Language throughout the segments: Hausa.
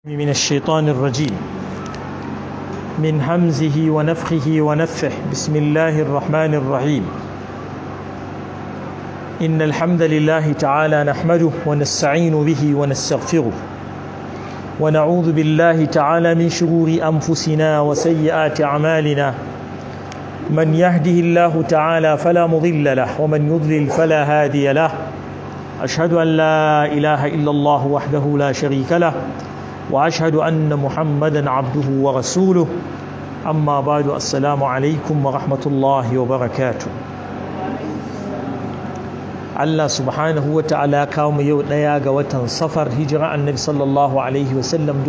من الشيطان الرجيم من همزه ونفخه ونفه بسم الله الرحمن الرحيم إن الحمد لله تعالى نحمده ونستعين به ونستغفره ونعوذ بالله تعالى من شرور أنفسنا وسيئات أعمالنا من يهده الله تعالى فلا مضل له ومن يضلل فلا هادي له أشهد أن لا إله إلا الله وحده لا شريك له واشهد ان محمدا عبده ورسوله اما بعد السلام عليكم ورحمه الله وبركاته Allah subhanahu wa ta'ala kawo mu yau ɗaya ga watan safar hijira annabi sallallahu alaihi wasallam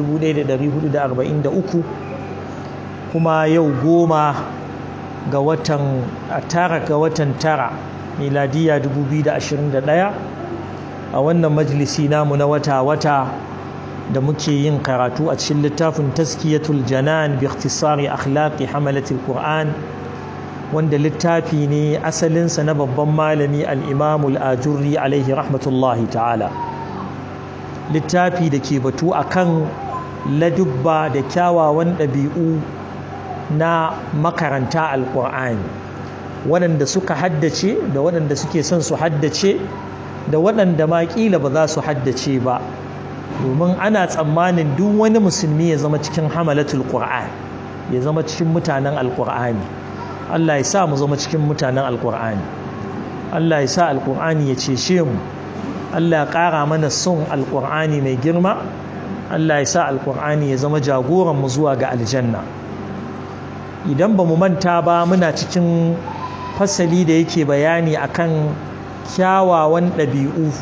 1443 kuma yau goma ga watan tara ga watan tara miladiya 2021 a wannan majalisi namu na wata-wata da muke yin karatu a cikin littafin taskiyatul janan bi ikhtisari akhlaqi hamalatul qur'an wanda littafi ne asalinsa na babban malami al-imam al-ajurri alaihi rahmatullahi ta'ala littafi da ke batu akan ladubba da kyawawan ɗabi'u na makaranta al-qur'ani waɗanda suka haddace da waɗanda suke son su haddace da waɗanda ma ƙila ba za su haddace ba domin ana tsammanin duk wani musulmi ya zama cikin hamalatul qur'an ya zama cikin mutanen alqur'ani Allah ya sa mu zama cikin mutanen alqur'ani Allah ya sa alqur'ani ya cece mu Allah ya ƙara mana son alqur'ani mai girma Allah ya sa alqur'ani ya zama jagoran mu zuwa ga aljanna idan ba mu manta ba muna cikin fasali da yake bayani akan kyawawan ɗabi'u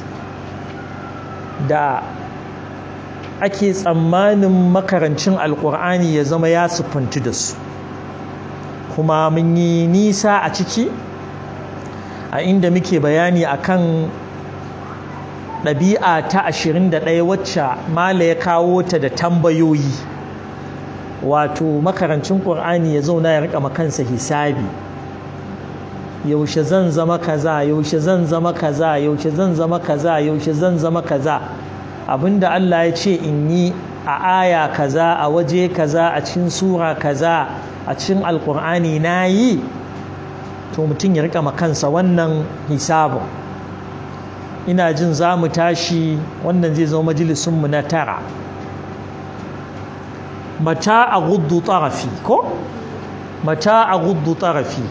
da ake tsammanin makarancin alkur'ani ya zama ya siffanci da su kuma mun yi nisa a ciki a inda muke bayani akan ɗabi'a ta 21 wacce mala ya kawo ta da tambayoyi wato makarancin ƙur'ani ya zauna ya rika makansa hisabi yaushe zan zama kaza yaushe zan zama kaza yaushe zan zama kaza yaushe zan zama kaza abinda Allah ya ce in yi a aya kaza a waje kaza a cikin sura kaza a cikin alkur'ani na yi to mutum ya rika makansa wannan hisabin ina jin za mu tashi wannan zai zama majalisunmu na tara mata a gudu tsarafi ko mata a gudu tsarafi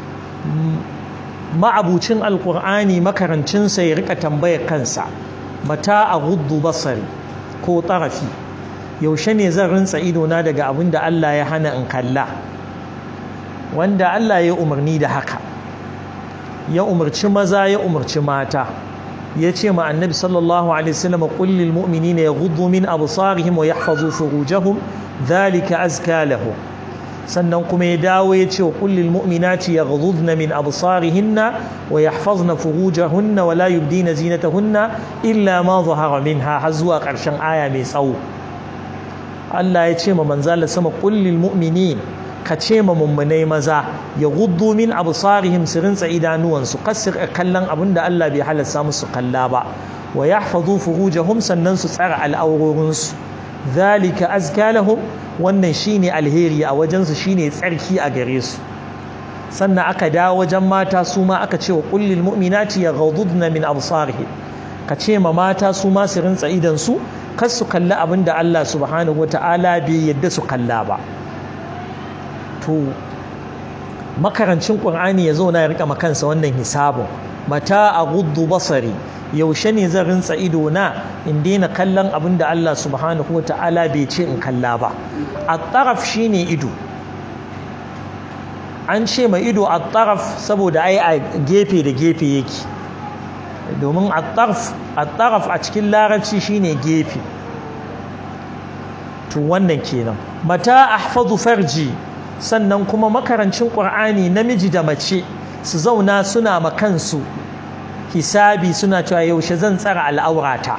ma'abucin alkur'ani makarancinsa ya rika tambayar kansa mata a gudu basari ko tarafi yaushe ne zan rinsa idona daga abin da Allah ya hana in kalla wanda Allah ya umarni da haka ya umarci maza ya umarci mata ya ce ma annabi sallallahu alaihi wasallam qul lil mu'minina yaghuddu min absarihim wa yahfazu furujahum dhalika azka lahum sannan kuma ya dawo ya ce wa kullil mu'minati yaghdudna min absarihinna wa yahfazna furujahunna wa la yubdina zinatahunna illa ma zahara minha har zuwa ƙarshen aya mai tsawo Allah ya ce ma manzala sama kullil mu'minin ka ce ma mummunai maza ya guddu min absarihim su rinsa idanuwansu kasir kallon abin da Allah bai halasta musu kalla ba wa yahfazu furujahum sannan su tsara al'aurorinsu zalika azka lahum wannan shine alheri a wajensu shine tsarki a gare su sannan aka dawo wajen mata su ma aka ce wa kullil mu'minati yaghudduna min absarihim ka ce ma mata su ma su rinsa idan su kar su kalli abin da Allah subhanahu wata'ala bai yadda su kalla ba to makarancin qur'ani ya zauna ya rika makansa wannan hisabun mata a guddu basari yaushe ne zan rinsa ido na in daina kallon abin da Allah subhanahu wa ta'ala bai ce in kalla ba a taraf shine ido an ce ma ido a taraf saboda ai a gefe da gefe yake domin a taraf a cikin larabci shine gefe to wannan kenan mata ahfazu farji sannan kuma makarancin ƙur'ani namiji da mace su zauna suna makansu hisabi suna cewa yaushe zan tsara al'aurata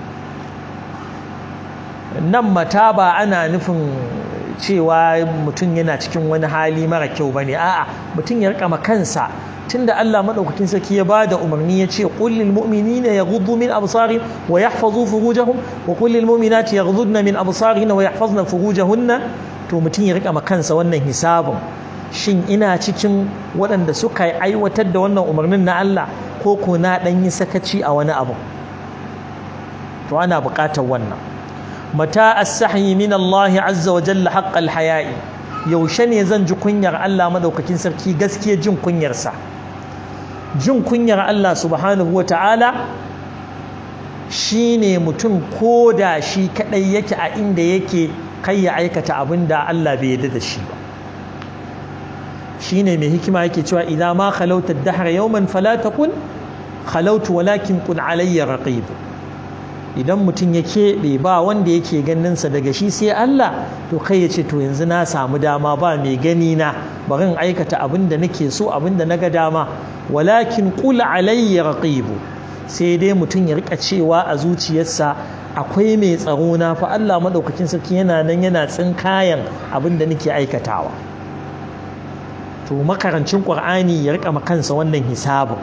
nan mata ba ana nufin cewa mutum yana cikin wani hali mara kyau ba ne a'a mutum ya rika kansa tunda Allah madaukakin sarki ya bada umarni ya ce qul lil mu'minina yaghuddu min absarihim wa yahfazu furujahum wa qul lil mu'minati yaghuddna min absarihinna wa yahfazna furujahunna to mutum ya rika kansa wannan hisabin shin ina cikin waɗanda suka aiwatar da wannan umarnin na Allah ko ko na dan yi sakaci a wani abu to ana buƙatar wannan mata as-sahyi min Allah azza wa jalla haqqal haya'i yaushe ne zan ji kunyar Allah madaukakin sarki gaskiya jin kunyarsa jin kunyar Allah subhanahu wa ta'ala shi ne mutum ko da shi kaɗai yake a inda yake kai ya aikata abin da Allah bai yarda da shi ba shi ne mai hikima yake cewa idan ma khalautar dahar yawman fala taqul khalautu walakin qul alayya raqib idan mutum ya keɓe ba wanda yake ganinsa daga shi sai Allah to kai ya ce to yanzu na samu dama ba mai gani na bari in aikata abin da nake so abin da naga dama walakin qul alayya raqib sai dai mutum ya rika cewa a zuciyarsa akwai mai tsaro na fa Allah madaukakin sarki yana nan yana tsinkayan abin da nake aikatawa to makarancin Qur'ani ya rika makansa wannan hisabin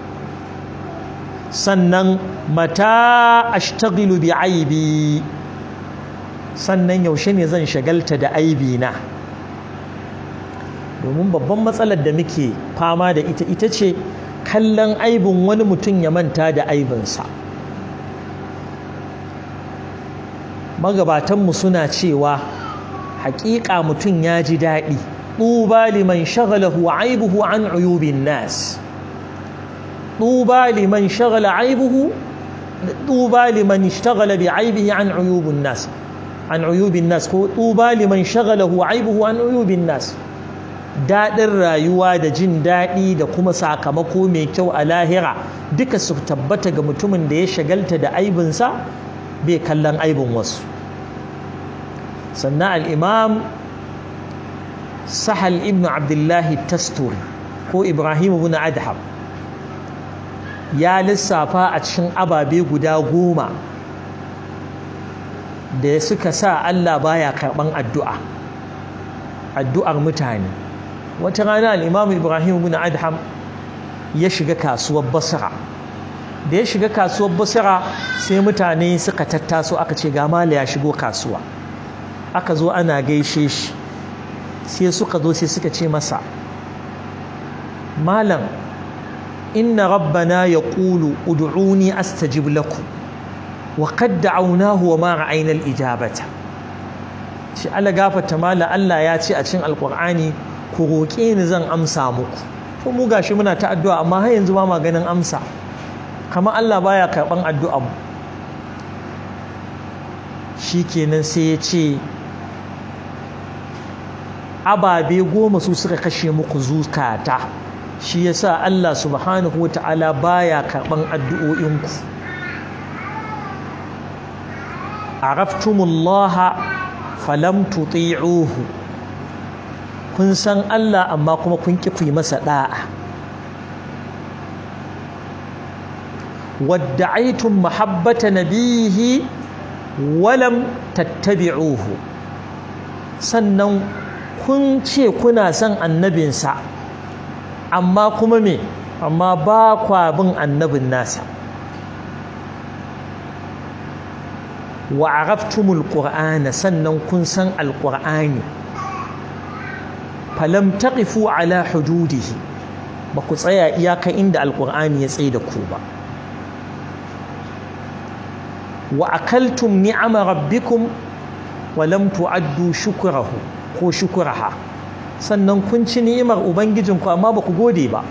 sannan mata ashtaghilu bi aibi sannan yaushe ne zan shagalta da aibi na domin babban matsalar da muke fama da ita ita ce kallon aibin wani mutum ya manta da aibinsa magabatanmu suna cewa haƙiƙa mutum ya ji daɗi ɗuba liman shagalahu aibuhu an uyubin nas طوبى لمن شغل عيبه طوبى لمن اشتغل بعيبه عن عيوب الناس عن عيوب الناس طوبى لمن شغله عيبه عن عيوب الناس daɗin rayuwa da jin daɗi da kuma sakamako mai kyau a lahira duka su tabbata ga mutumin da ya shagalta da aibinsa bai kallon aibin wasu sannan al'imam sahal ibn abdullahi tasturi ko ibrahim ibn adham ya lissafa a cikin ababe guda goma da suka sa Allah baya karɓan addu'a addu'ar mutane wata rana al'imam ibrahim bin adham ya shiga kasuwar basra da ya shiga kasuwar basra sai mutane suka tattaso aka ce ga mala ya shigo kasuwa aka zo ana gaishe shi sai suka zo sai suka ce masa malam inna rabbana ya ƙulu udu'uni astajib lakum wa qad da'awnahu wa ma ra'ayna al-ijabata shi Allah gafarta mala Allah ya ce a cikin alqur'ani ku roƙe ni zan amsa muku to mu gashi muna ta addu'a amma har yanzu ba ma ganin amsa kamar Allah baya karban addu'a mu shikenan sai ya ce ababe goma su suka kashe muku zukata shi yasa Allah subhanahu wata'ala baya karban addu'o'inku araftumullaha falam tuti'uhu kun san Allah amma kuma kun ki ku masa da'a wadda'aytum mahabbata nabihi walam tattabi'uhu sannan kun ce kuna son annabinsa amma kuma me amma ba kwa bin annabin nasa wa araftumul qur'ana sannan kun san alqur'ani falam taqifu ala hududihi ba ku tsaya iyaka inda alqur'ani ya tsaye da ku ba wa akaltum ni'ama rabbikum wa lam tu'addu shukrahu ko shukraha sannan kun ci ni'imar ubangijinku amma ba ku gode ba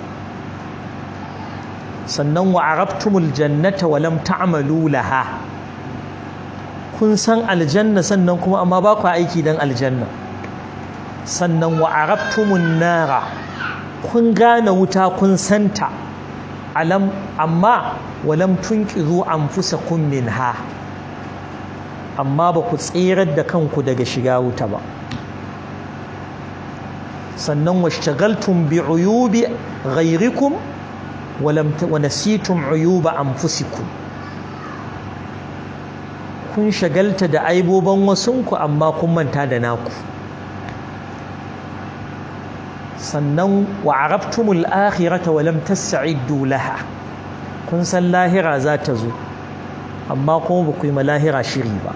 sannan wa arabtumul jannata wa lam ta'malu laha kun san aljanna sannan kuma amma ba ku aiki dan aljanna sannan wa arabtumun nara kun gane wuta kun santa alam amma walam tunqizu anfusakum minha amma ba ku tsirar da kanku daga shiga wuta ba sannan washtagaltum bi uyubi ghayrikum walam wa nasitum uyuba anfusikum kun shagalta da aiboban wasunku amma kun manta da naku sannan wa araftumul akhirata wa lam tas'iddu laha kun san lahira za ta zo amma kuma ba ku yi lahira shiri ba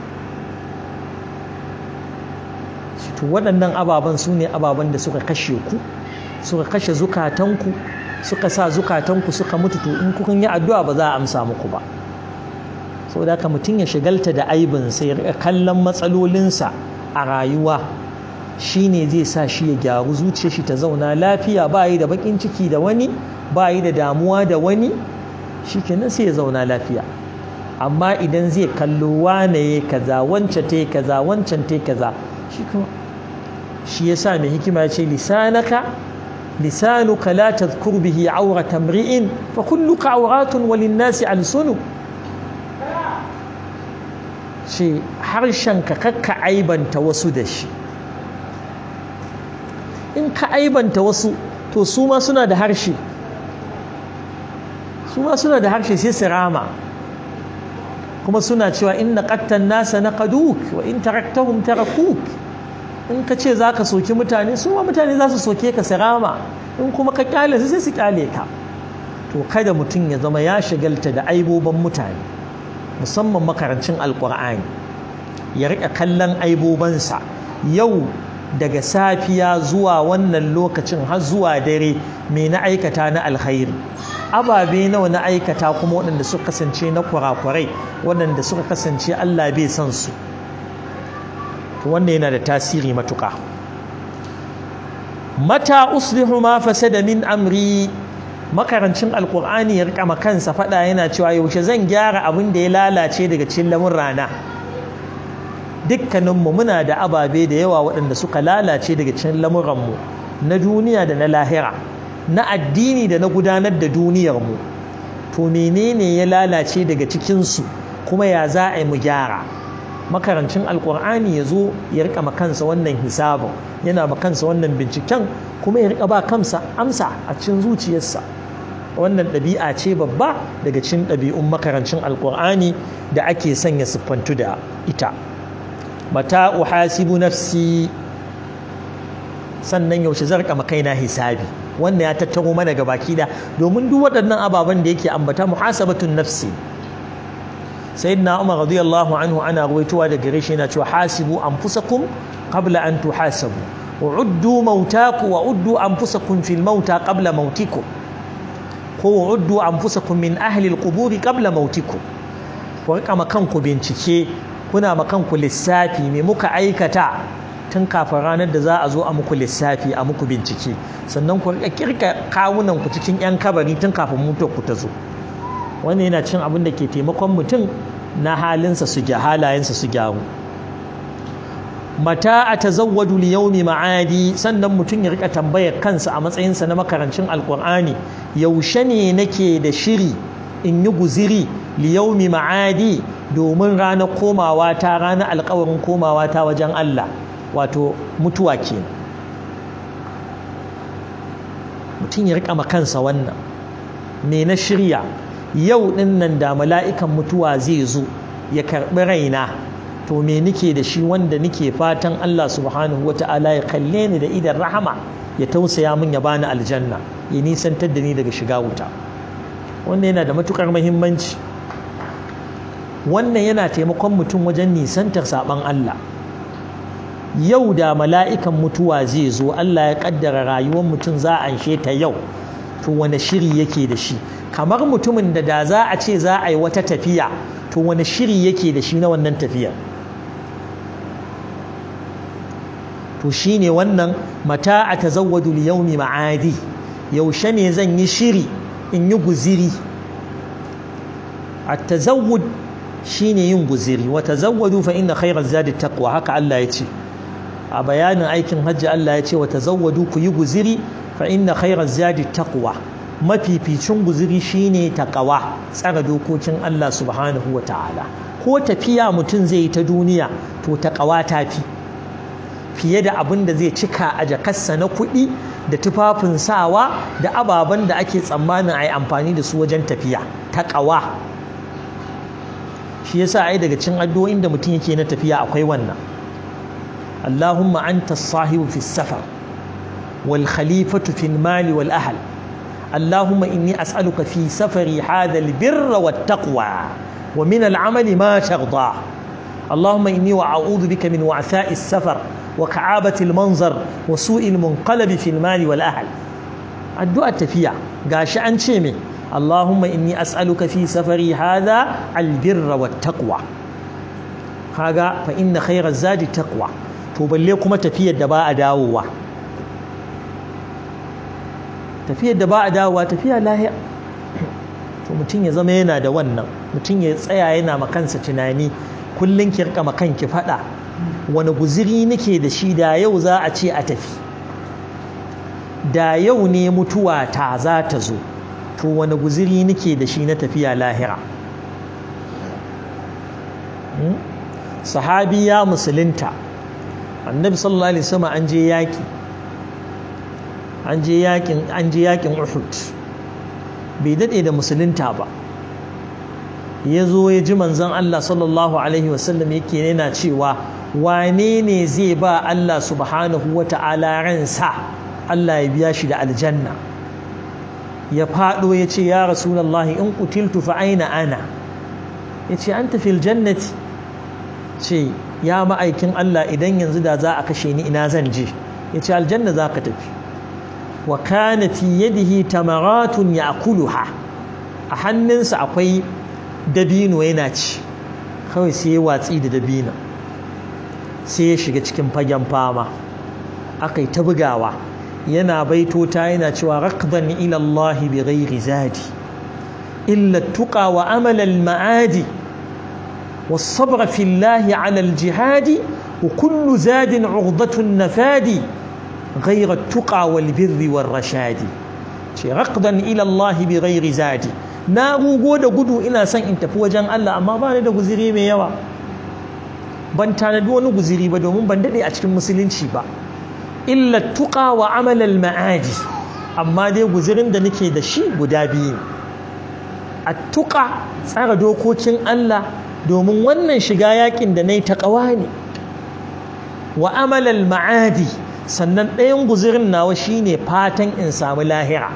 to waɗannan ababen su ne ababen da suka kashe ku suka kashe zukatanku suka sa zukatanku suka mutu to in kun yi addu'a ba za a amsa muku ba saboda haka mutum ya shigalta da aibin sai ya kallon matsalolinsa a rayuwa shine zai sa shi ya gyaru zuciyar shi ta zauna lafiya ba yi da bakin ciki da wani ba yi da damuwa da wani shikenan sai ya zauna lafiya amma idan zai kallo wane ya kaza wancan ta kaza wancan ta kaza shi kuma shi yasa mai hikima ya ce lisanaka lisanuka la tadhkur bihi awrata mri'in fa kulluka awratun walin-nasi alsunu ce harshenka kakka aibanta wasu da shi in ka aibanta wasu to su ma suna da harshe su ma suna da harshe sai su rama kuma suna cewa inna qattan nasa naqaduk wa in taraktahum tarakuk in ka ce zaka soki mutane su ma mutane za su soke ka su rama in kuma ka kyale su sai su kyale ka to kada mutum ya zama ya shigalta da aiboban mutane musamman makarancin alkur'ani ya rika kallon aibobansa yau daga safiya zuwa wannan lokacin har zuwa dare me na aikata na alkhairi ababe nawa na aikata kuma waɗanda suka kasance na kurakurai waɗanda suka kasance Allah bai san su to wannan yana da tasiri matuƙa mata uslihu ma fasada min amri makarancin alkur'ani ya rika kansa faɗa yana cewa yaushe zan gyara abin da ya lalace daga cikin lamun rana dukkaninmu muna da ababe da yawa waɗanda suka lalace daga cikin lamuranmu na duniya da na lahira na addini da na gudanar da duniyarmu to menene ya lalace daga cikinsu kuma ya za a yi mu gyara makarancin alkur'ani ya zo ya rika makansa wannan hisabin yana makansa wannan binciken kuma ya rika ba kansa amsa a cikin zuciyarsa wannan ɗabi'a ce babba daga cikin ɗabi'un makarancin alkur'ani da ake sanya siffantu da ita mata uhasibu nafsi sannan yaushe zarka makaina hisabi wannan ya tattaro mana ga baki da domin duk waɗannan ababen da yake ambata muhasabatun nafsi sayyidina umar radiyallahu anhu ana ruwaitowa da gare shi yana cewa hasibu anfusakum qabla an tuhasabu wa uddu mautaku wa uddu anfusakum fil mauta qabla mautikum ko wa uddu anfusakum min ahli alquburi qabla mautikum ku rika makanku bincike kuna makanku lissafi me muka aikata tun kafin ranar da za a zo a muku lissafi a muku bincike sannan ku rika kirka kawunan ku cikin yan kabari tun kafin mutuwar ku ta zo wannan yana cin abin da ke taimakon mutum na halinsa su ga halayensa su gyaru mata a tazawwadu li yawmi ma'adi sannan mutum ya rika tambayar kansa a matsayinsa na makarancin alkur'ani yaushe ne nake da shiri in yi guziri li yawmi ma'adi domin ranar komawa ta ranar alkawarin komawa ta wajen Allah wato mutuwa ke mutum ya rika kansa wannan me na shirya yau din nan da mala'ikan mutuwa zai zo ya karɓi raina to me nike da shi wanda nike fatan Allah subhanahu wata'ala ya kalle ni da idan rahama ya tausaya min ya bani aljanna ya nisantar da ni daga shiga wuta wannan yana da matukar muhimmanci wannan yana taimakon mutum wajen nisantar saban Allah yau da mala'ikan mutuwa zai zo Allah ya kaddara rayuwar mutum za a anshe ta yau to wani shiri yake da shi kamar mutumin da da za a ce za a yi wata tafiya to wani shiri yake da shi na wannan tafiyar to shine wannan mata a tazawwadu liyaumi ma'adi yaushe ne zan yi shiri in yi guziri a tazawwud shine yin guziri wa tazawwadu fa inna khairaz zadi taqwa haka Allah ya ce a bayanin aikin hajji Allah ya ce wa tazawwadu ku yi guziri fa inna khairaz zadi taqwa mafificin guziri shine taqwa tsara dokokin Allah subhanahu wa ta'ala ko tafiya mutum zai yi ta duniya to taqwa ta fi fiye da abin da zai cika a jakarsa na kuɗi da tufafin sawa da ababen da ake tsammanin a yi amfani da su wajen tafiya taqwa shi yasa ai daga cin addu'o'in da mutum yake na tafiya akwai wannan Allahumma anta sahibu fi safar wal khalifatu fil mali wal ahl اللهم إني أسألك في سفري هذا البر والتقوى ومن العمل ما ترضى اللهم إني وأعوذ بك من وعثاء السفر وكعابة المنظر وسوء المنقلب في المال والأهل الدعاء تفيع قاش أنشمي اللهم إني أسألك في سفري هذا البر والتقوى هذا فإن خير الزاد التقوى تبليكم تفيع الدباء داوة tafiyar da ba a dawowa tafiya lahiya to mutum ya zama yana da wannan mutum ya tsaya yana makansa tunani kullum ki rika makanki fada wani guziri nake da shi da yau za a ce a tafi da yau ne mutuwa ta za ta zo to wani guziri nake da shi na tafiya lahira sahabi ya musulunta annabi sallallahu alaihi wasallam an je yaki an je yakin an je yakin Uhud bai dade da musulunta ba ya zo ya ji manzon Allah sallallahu alaihi wasallam yake yana cewa wane ne zai ba Allah subhanahu wata'ala ransa Allah ya biya shi da aljanna ya fado ya ce ya rasulullahi in qutiltu fa aina ana ya ce anta fil jannati ce ya ma'aikin Allah idan yanzu da za a kashe ni ina zan je ya ce aljanna za ka tafi wa kana fi yadihi tamaratun ya'kuluha a hannunsa akwai dabino yana ci kawai sai ya watsi da dabino sai ya shiga cikin fagen fama akai ta bugawa yana baitota yana cewa raqdan ila Allah bi ghairi zadi illa tuqa wa amal al ma'adi والصبر في الله على الجهاد وكل زاد عرضة النفاد غير التقى والبر والرشاد رقدا إلى الله بغير زاد na rugo da gudu ina son in tafi wajen Allah amma ba ni da guziri mai yawa ban tanadi wani guziri ba domin ban dade a cikin musulunci ba illa tuqa wa amal al ma'adi amma dai guzirin da nake da shi guda biyu at tuqa tsara dokokin Allah domin wannan shiga yakin da nayi taqwa ne wa amal al ma'adi sannan ɗayan guzirin nawa shine fatan in samu lahira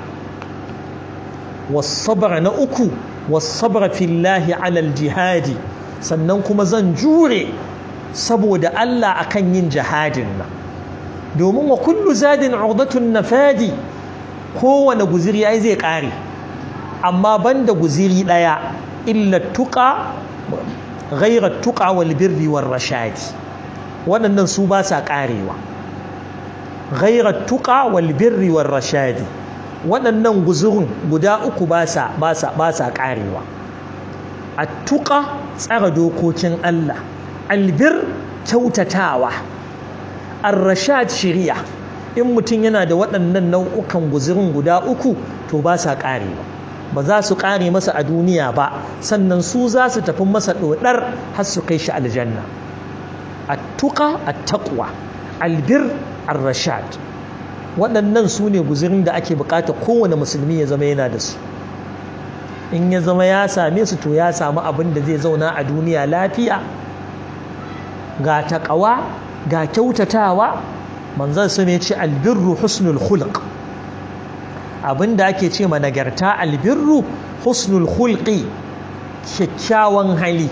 wasabra na uku wasabra fillahi alal jihadi sannan kuma zan jure saboda Allah akan yin jihadin nan domin wa kullu zadin urdatun nafadi kowane guziri ai zai kare amma banda guziri daya illa tuqa ghayra tuqa wal birri war rashadi waɗannan su ba sa karewa ghayra tuqa wal birri war rashadi waɗannan guzurin guda uku ba sa ba sa ba sa karewa attuqa tsara dokokin Allah albir kyautatawa ar-rashad shari'a in mutum yana da waɗannan nau'ukan guzurin guda uku to ba sa karewa ba za su kare masa a duniya ba sannan su za su tafi masa dodar har su kai shi aljanna attuqa at-taqwa albir ar-rashad waɗannan su ne guzirin da ake bukata kowane musulmi ya zama yana da su in ya zama ya same su to ya samu abin da zai zauna a duniya lafiya ga taƙawa ga kyautatawa manzan su ne ce albirru husnul khulq abin da ake ce ma nagarta albirru husnul khulqi kyakkyawan hali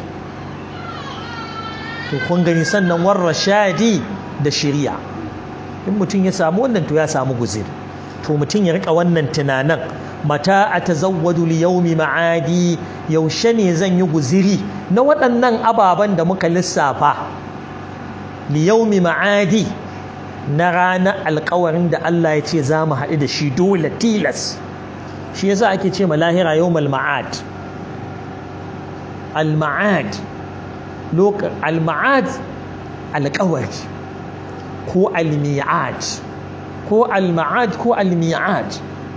to kun gani sannan warra shadi da shari'a in mutum ya samu wannan to ya samu guziri to mutum ya rika wannan tunanin mata a tazawwadu li yaumi ma'adi yaushe ne zan yi guziri na waɗannan ababen da muka lissafa li yaumi ma'adi na ranar alkawarin da Allah ya ce za mu haɗu da shi dole tilas shi yasa ake ce ma lahira yawmal ma'ad al-ma'ad al-ma'ad alkawari ko al-mi'ad ko al-ma'ad ko al-mi'ad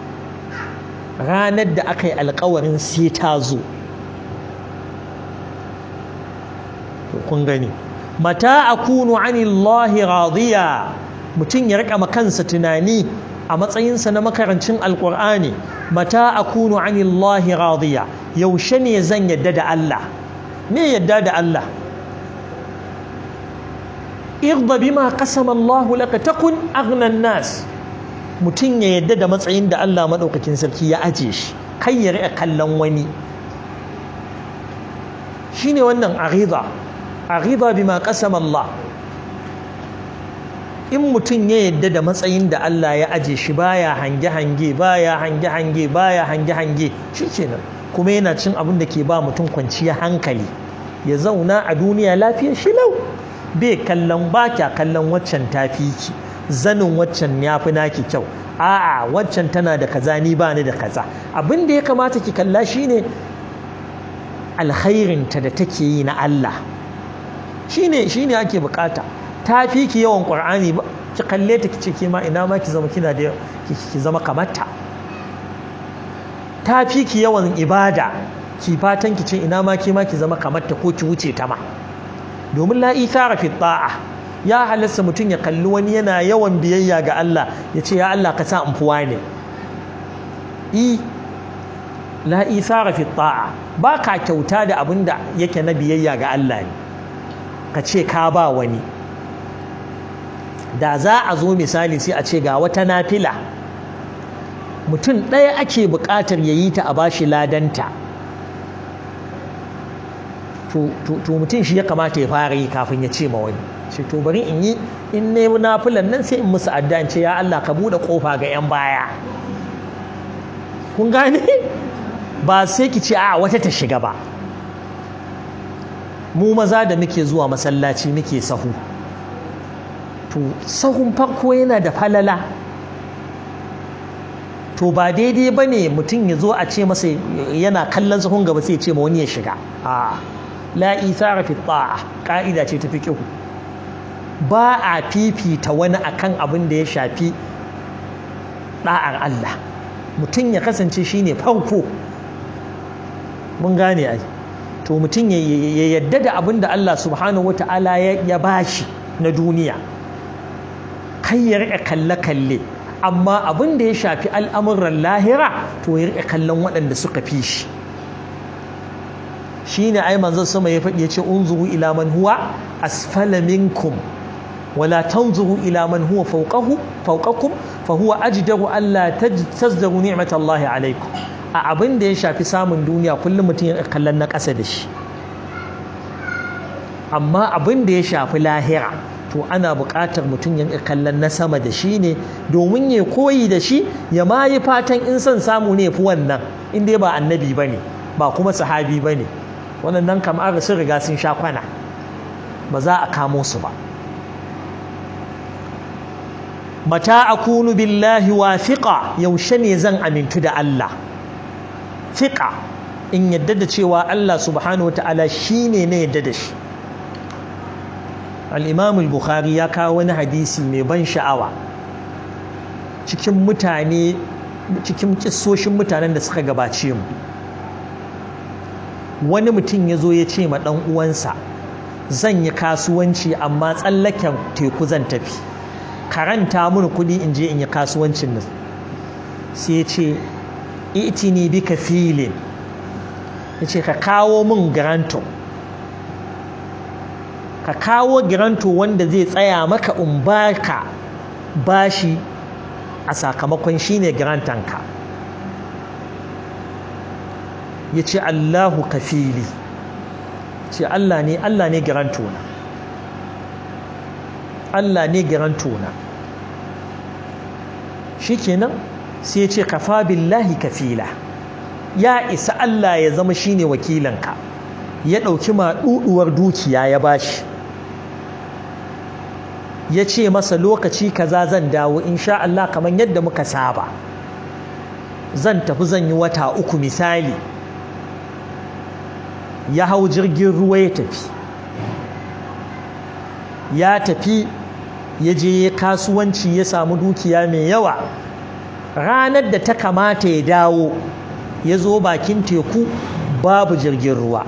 ranar da aka yi alkawarin sai ta zo kun gani mata akunu anillahi radiya mutum ya rika makansa tunani a matsayinsa na makarancin alkur'ani mata akunu anillahi radiya yaushe ne zan yadda da Allah me yadda da Allah irda bima qasama Allah laka takun aghna nas mutum ya yadda da matsayin da Allah maɗaukakin sarki ya aje shi kai ya riƙa kallon wani shine wannan arida arida bima qasama Allah in mutum ya yadda da matsayin da Allah ya aje shi baya hange-hange baya hange-hange baya hange-hange shikenan kuma yana cin abin da ke ba mutum kwanciya hankali ya zauna a duniya lafiya shi lau bai kallon ba kya kallon waccan tafi ki zanin waccan ya fi naki kyau a'a waccan tana da kaza ni ba ni da kaza abin da ya kamata ki kalla shine alkhairinta da take yi na Allah shine shine ake bukata ta fi ki yawan qur'ani ba ki kalle ta kice ke ma ina ma ki zama kina da ki zama kamarta ta fi ki yawan ibada ki fatan ki ce ina ma ki ma ki zama kamarta ko ki wuce ta ma domin la ithara fi ta'a ya halasta mutum ya kalli wani yana yawan biyayya ga Allah ya ce ya Allah ka sa in fuwa ne i la ithara fi ta'a ba ka kyauta da abin da yake na biyayya ga Allah ne ka ce ka ba wani da za a zo misali sai a ce ga wata nafila mutum ɗaya ake buƙatar ya yi ta a bashi ladanta to mutum shi ya kamata ya fara yi kafin ya ce ma wani ce to bari in yi in ne nafilan nan sai in musu adda in ce ya Allah ka buɗe ƙofa ga 'yan baya kun gane ba sai ki ce a wata ta shiga ba mu maza da muke zuwa masallaci muke sahu to sahun farko yana da falala to ba daidai ba ne mutum ya zo a ce masa yana kallon sahun gaba sai ce ma wani ya shiga a la isara fi ta'a ka'ida ce ta fiqhu ba a fifita wani akan abin da ya shafi da'ar Allah mutum ya kasance shine farko mun gane ai to mutum ya yadda da abin da Allah subhanahu wata'ala ya bashi na duniya kai ya riƙa kalle-kalle amma abin da ya shafi al'amuran lahira to ya riƙa kallon waɗanda suka fi shi shi ne ai manzon sama ya faɗi ya ce unzuru ila man huwa asfala minkum wala tanzuru ila man huwa fawqahu fawqakum fa huwa ajdaru alla tazdaru ni'matallahi alaikum a abin da ya shafi samun duniya kullum mutum ya kallon na ƙasa da shi amma abin da ya shafi lahira to ana buƙatar mutum ya kallon na sama da shi ne domin ya koyi da shi ya ma yi fatan in son samu ne fi wannan in dai ba annabi ba ne ba kuma sahabi ba ne waɗannan kamar sun riga sun sha kwana ba za a kamo su ba mata akunu billahi wa fiƙa yaushe ne zan amintu da Allah fiƙa in yadda da cewa Allah subhanahu wa ta'ala shi ne na yadda da shi al'imamul bukhari ya kawo wani hadisi mai ban sha'awa cikin mutane cikin kisoshin mutanen da suka gabace mu wani mutum ya zo ya ce ma ɗan uwansa zan yi kasuwanci amma tsallaken teku zan tafi karanta mun kuɗi in je in yi kasuwancin nan sai ya ce itini bika filin ya ce ka kawo min garanto ka kawo giranto wanda zai tsaya maka in baka bashi a sakamakon shine girantanka ya ce Allahu kafili ce Allah ne Allah ne girantona Allah ne girantona shi kenan sai ya ce kafa billahi kafila ya isa Allah ya zama shine wakilanka ya ɗauki maɗuɗuwar dukiya ya bashi ya ce masa lokaci kaza zan dawo insha Allah kamar yadda muka saba zan tafi zan yi wata uku misali ya hau jirgin ruwa ya tafi ya tafi ya je kasuwanci ya samu dukiya mai yawa ranar da ta kamata ya dawo ya zo bakin teku babu jirgin ruwa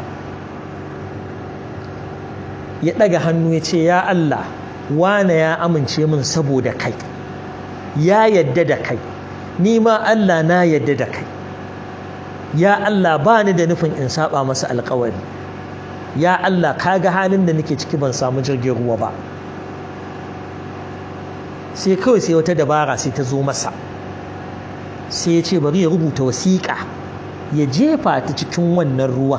ya ɗaga hannu ya ce ya Allah wane ya amince min saboda kai ya yadda da kai ni ma Allah na yadda da kai ya Allah ba ni da nufin in saba masa alkawari ya Allah ka ga halin da nake ciki ban samu jirgin ruwa ba sai kawai sai wata dabara sai ta zo masa sai ya ce bari ya rubuta wasiƙa ya jefa ta cikin wannan ruwan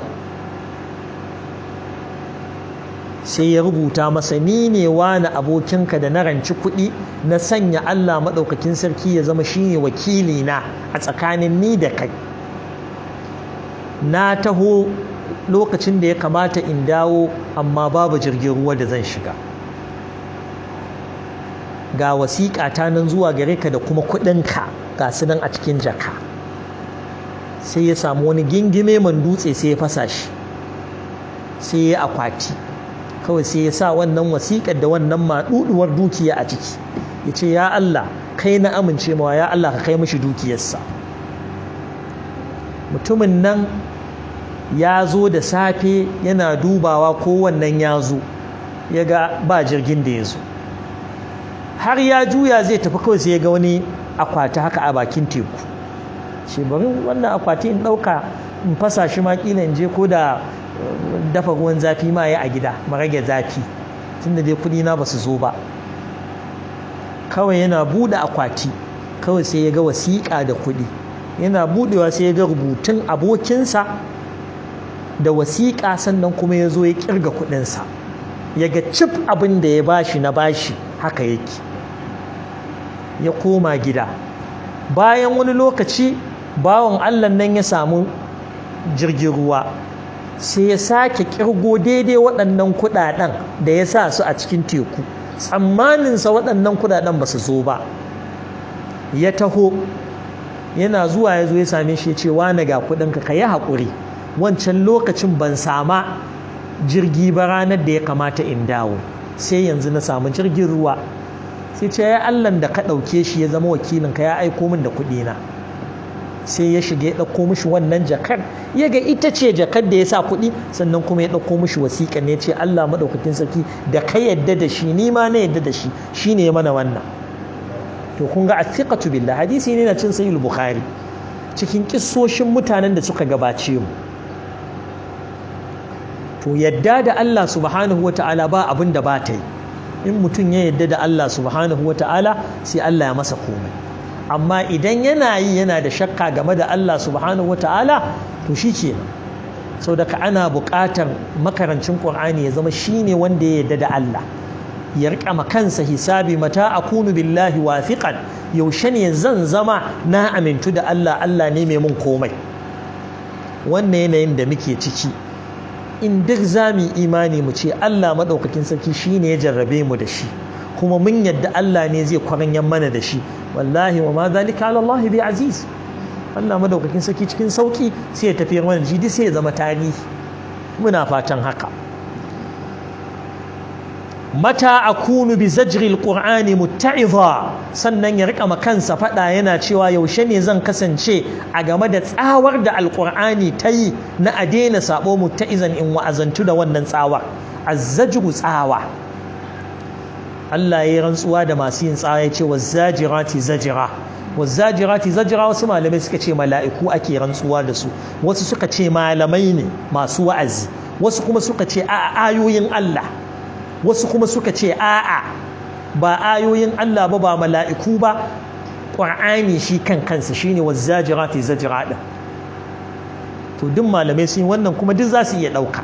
sai ya rubuta masa ni ne wani abokinka da na ranci kuɗi na sanya Allah maɗaukakin sarki ya zama shine wakili na a tsakanin ni da kai na taho lokacin da ya kamata in dawo amma babu jirgin ruwa da zan shiga ga wasiƙa ta nan zuwa gare ka da kuma kuɗinka ga su nan a cikin jaka sai ya samu wani gingime man dutse sai ya fasa shi sai ya akwati kawai sai ya sa wannan wasiƙar da wannan maɗuɗuwar dukiya a ciki ya ce ya Allah kai na amince mawa ya Allah ka kai mishi dukiyarsa mutumin nan ya zo da safe yana dubawa ko wannan ya zo ya ga ba jirgin da ya zo har ya juya zai tafi kawai sai ya ga wani akwati haka a bakin teku ce bari wannan akwati in ɗauka in fasa shi ma ƙila in je ko da dafa ruwan zafi ma ya a gida ma rage zafi tunda dai kuɗi na ba su zo ba kawai yana buɗe akwati kawai sai ya ga wasiƙa da kuɗi yana buɗewa sai ya ga rubutun abokinsa da wasiƙa sannan kuma ya zo ya ƙirga kuɗinsa ya ga cif abin da ya bashi na bashi haka yake ya koma gida bayan wani lokaci bawan allah nan ya samu jirgin ruwa sai ya sake kirgo daidai waɗannan kuɗaɗen da ya sa su a cikin teku tsammaninsa waɗannan kuɗaɗen ba su zo ba ya taho yana zuwa ya zo ya same shi ya ce wane ga kuɗinka ka yi haƙuri wancan lokacin ban sama jirgi ba ranar da ya kamata in dawo sai yanzu na samu jirgin ruwa sai ce ya allan da ka ɗauke shi ya zama wakilinka ya aiko min da kuɗina sai ya shiga ya ɗauko mishi wannan jakar ya ga ita ce jakar da ya sa kuɗi sannan kuma ya ɗauko mishi wasiƙa ne ce Allah maɗaukakin sarki da ka yadda da shi ni ma na yadda da shi shi ne mana wannan to kun ga athiqatu billah hadisi ne na cin sahih bukhari cikin kissoshin mutanen da suka gabace mu to yadda da Allah subhanahu wata'ala ba abin da ba ta yi in mutum ya yadda da Allah subhanahu wata'ala sai Allah ya masa komai amma idan yana yi yana da shakka game da Allah subhanahu wa ta'ala to shi ke sau daga ana buƙatar makarancin ƙur'ani ya zama shi ne wanda ya yarda da Allah ya riƙa kansa hisabi mata a kunu billahi wafiƙan yaushe ne zan zama na amintu da Allah Allah ne mai mun komai wannan yanayin da muke ciki in duk za mu imani mu ce Allah maɗaukakin sarki shi ne ya jarrabe mu da shi kuma mun yadda Allah ne zai kwaranyan mana da shi wallahi wa ma zalika ala Allah bi aziz Allah madaukakin saki cikin sauki sai ya tafi mana jidi sai ya zama tarihi muna fatan haka mata akunu bi zajri alqur'ani mutta'iza sannan ya rika makansa fada yana cewa yaushe ne zan kasance a game da tsawar da alqur'ani ta yi na a daina sabo mutta'izan in wa'azantu da wannan tsawar azzajru tsawa Allah ya yi rantsuwa da masu yin tsawa ya ce wazzajirati zajira wazzajirati zajira wasu malamai suka ce mala'iku ake rantsuwa da su wasu suka ce malamai ne masu wa'azi wasu kuma suka ce a ayoyin Allah wasu kuma suka ce a'a ba ayoyin Allah ba ba mala'iku ba ƙur'ani shi kan kansa shine wazzajirati zajira din to duk malamai sun yi wannan kuma duk za su iya ɗauka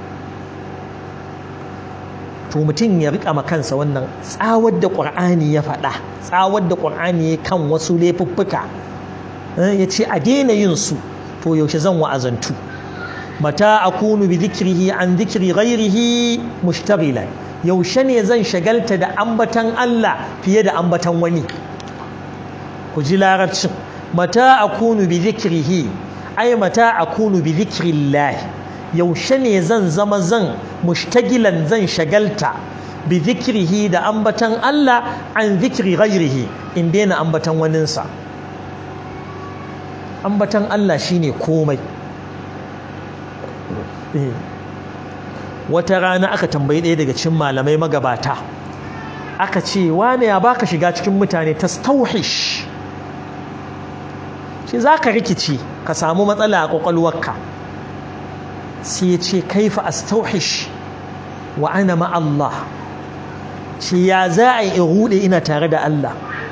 to mutum ya rika kansa wannan tsawar da ƙur'ani ya faɗa tsawar da ƙur'ani ya kan wasu laifuffuka ya ce a daina yin su to yaushe zan wa'azantu mata akunu bi zikrihi an zikri ghairihi mushtaghilan yaushe ne zan shagalta da ambatan Allah fiye da ambatan wani ku ji larabcin mata akunu bi zikrihi ai mata akunu bi zikrillahi yaushe ne zan zama zan mushtagilan zan shagalta bi zikrihi da ambatan Allah an zikri ghairihi in daina ambatan waninsa ambatan Allah shine komai wata rana aka tambayi ɗaya daga cikin malamai magabata aka ce wane ya baka shiga cikin mutane tastauhish shi za ka rikici ka samu matsala a ƙwaƙwalwarka sai ya ce kaifa astauhish wa ana ma'allah shi ya za a yi rude ina tare da Allah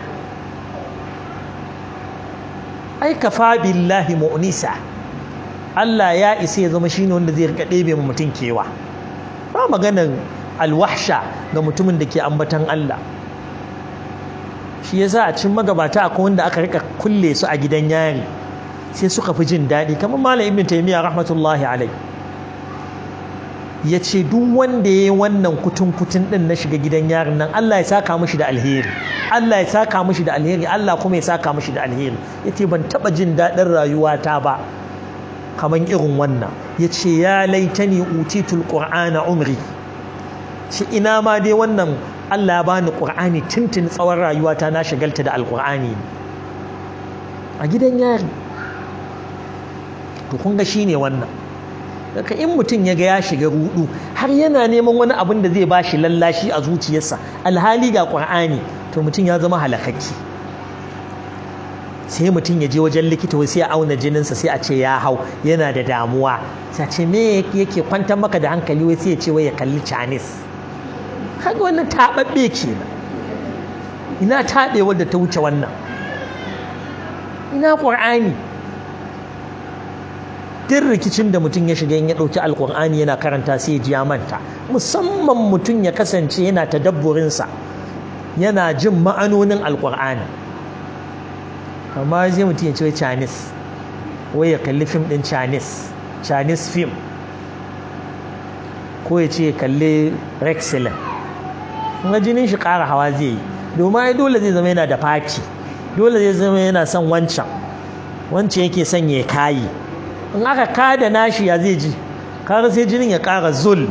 ai kafa billahi mu'nisa Allah ya isa ya zama shine wanda zai rika ɗebe mu mutum kewa ba maganar alwahsha ga mutumin da ke ambatan Allah shi yasa a cikin magabata akwai wanda aka rika kulle su a gidan yari sai suka fi jin daɗi kamar malam ibn taymiya rahmatullahi alai ya ce duk wanda ya yi wannan kutun kutun ɗin na shiga gidan yarin nan Allah ya saka mishi da alheri Allah ya saka mishi da alheri Allah kuma ya saka mishi da alheri ya ce ban taɓa jin daɗin rayuwata ba kamar irin wannan ya ce ya laitani utitul qur'ana umri shi ina ma dai wannan Allah ya bani qur'ani tuntun tsawon rayuwata na shagalta da alqur'ani a gidan yari to kun ga shine wannan daga in mutum ya ga ya shiga rudu har yana neman wani abin da zai bashi lallashi a zuciyarsa alhali ga qur'ani to mutum ya zama halakakki sai mutum ya je wajen likita wai sai ya auna jininsa sai a ce ya hau yana da damuwa sai a ce me yake kwantar maka da hankali wai sai ya ce wai ya kalli Chinese kaga wannan taɓaɓɓe kenan ina taɓe wadda ta wuce wannan ina ƙur'ani duk rikicin da mutum ya shiga in ya ɗauki alƙur'ani yana karanta sai ya ji ya manta musamman mutum ya kasance yana tadabburinsa yana jin ma'anonin alƙur'ani amma zai mutum ya ce chinese wai ya kalli fim ɗin chinese chinese film ko ya ce ya kalli rexilin ga jinin shi ƙara hawa zai yi domin ai dole zai zama yana da faki dole zai zama yana son wancan wancan yake son ya kayi in aka kada nashi ya zai ji kare sai jinin ya ƙara zul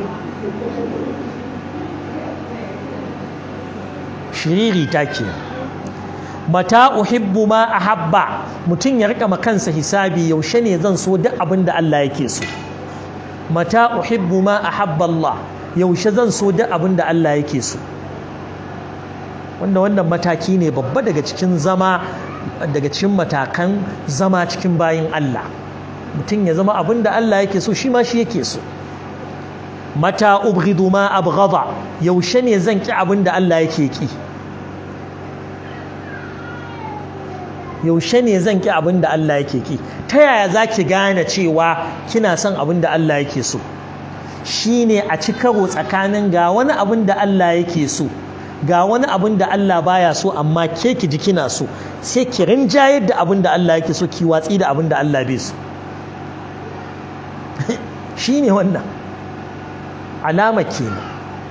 shiriri ta ke mata uhibbu ma ahabba mutum ya rika kansa hisabi yaushe ne zan so duk abin da Allah yake so mata uhibbu ma ahabba Allah yaushe zan so duk abin da Allah yake so wanda wannan mataki ne babba daga cikin zama daga cikin matakan zama cikin bayin Allah mutum ya zama abin da Allah yake so shi ma shi yake so mata ubghidu ma abghada yaushe ne zan ki abin da Allah yake ki yaushe ne zan ki abin da Allah yake ki ta yaya zaki gane cewa kina son abin da Allah yake so shine a ci karo tsakanin ga wani abin da Allah yake so ga wani abin da Allah baya so amma ke ki ji kina so sai ki rinjayar da abin da Allah yake so ki watsi da abin da Allah bai so shine wannan alama kenan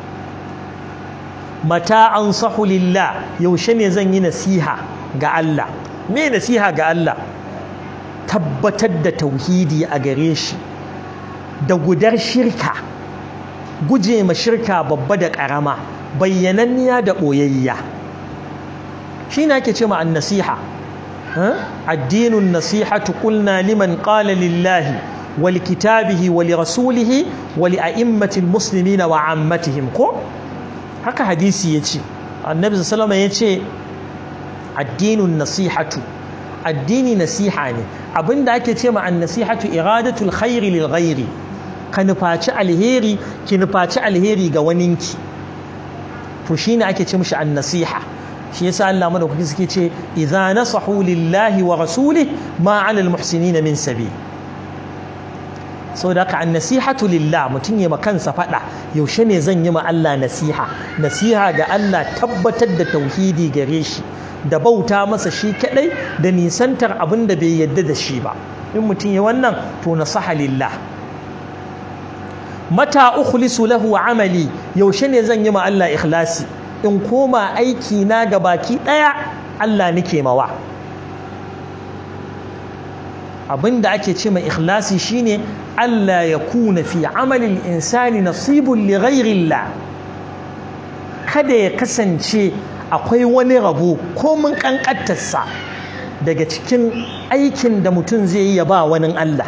mata ansahu lillah yaushe ne zan yi nasiha ga Allah me nasiha ga Allah tabbatar da tauhidi a gare shi da gudar shirka guje ma shirka babba da ƙarama bayyananniya da ɓoyayya shi na ake ce ma an nasiha addinun nasihatu qulna liman qala lillahi wal kitabihi wa li rasulihi wa li a'immatil muslimina wa ammatihim ko haka hadisi yace annabi sallallahu alaihi yace addinun nasihatu addini nasiha ne abinda ake ce ma an nasihatu iradatul khairi lil ghairi ka nufaci alheri ki nufaci alheri ga waninki to shine ake ce mishi an-nasiha shi yasa Allah madaukaki suke ce idza nasahu lillahi wa rasulihi ma 'ala al-muhsinina min sabil saboda ka an-nasihatu lillah mutun ya kansa fada yaushe ne zan yi ma Allah nasiha nasiha ga Allah tabbatar da tauhidi gare shi da bauta masa shi kadai da nisantar abin da bai yadda da shi ba in mutum ya wannan to nasaha lillah mata ukhlisu lahu amali yaushe ne zan yi ma Allah ikhlasi in koma aiki na ga baki daya Allah nake mawa abinda ake ce mai ikhlasi shine Allah ya kuna fi amalin insani nasibun li ghairillah kada ya kasance akwai wani rabo ko mun kankantarsa daga cikin aikin da mutum zai yi ya ba wani Allah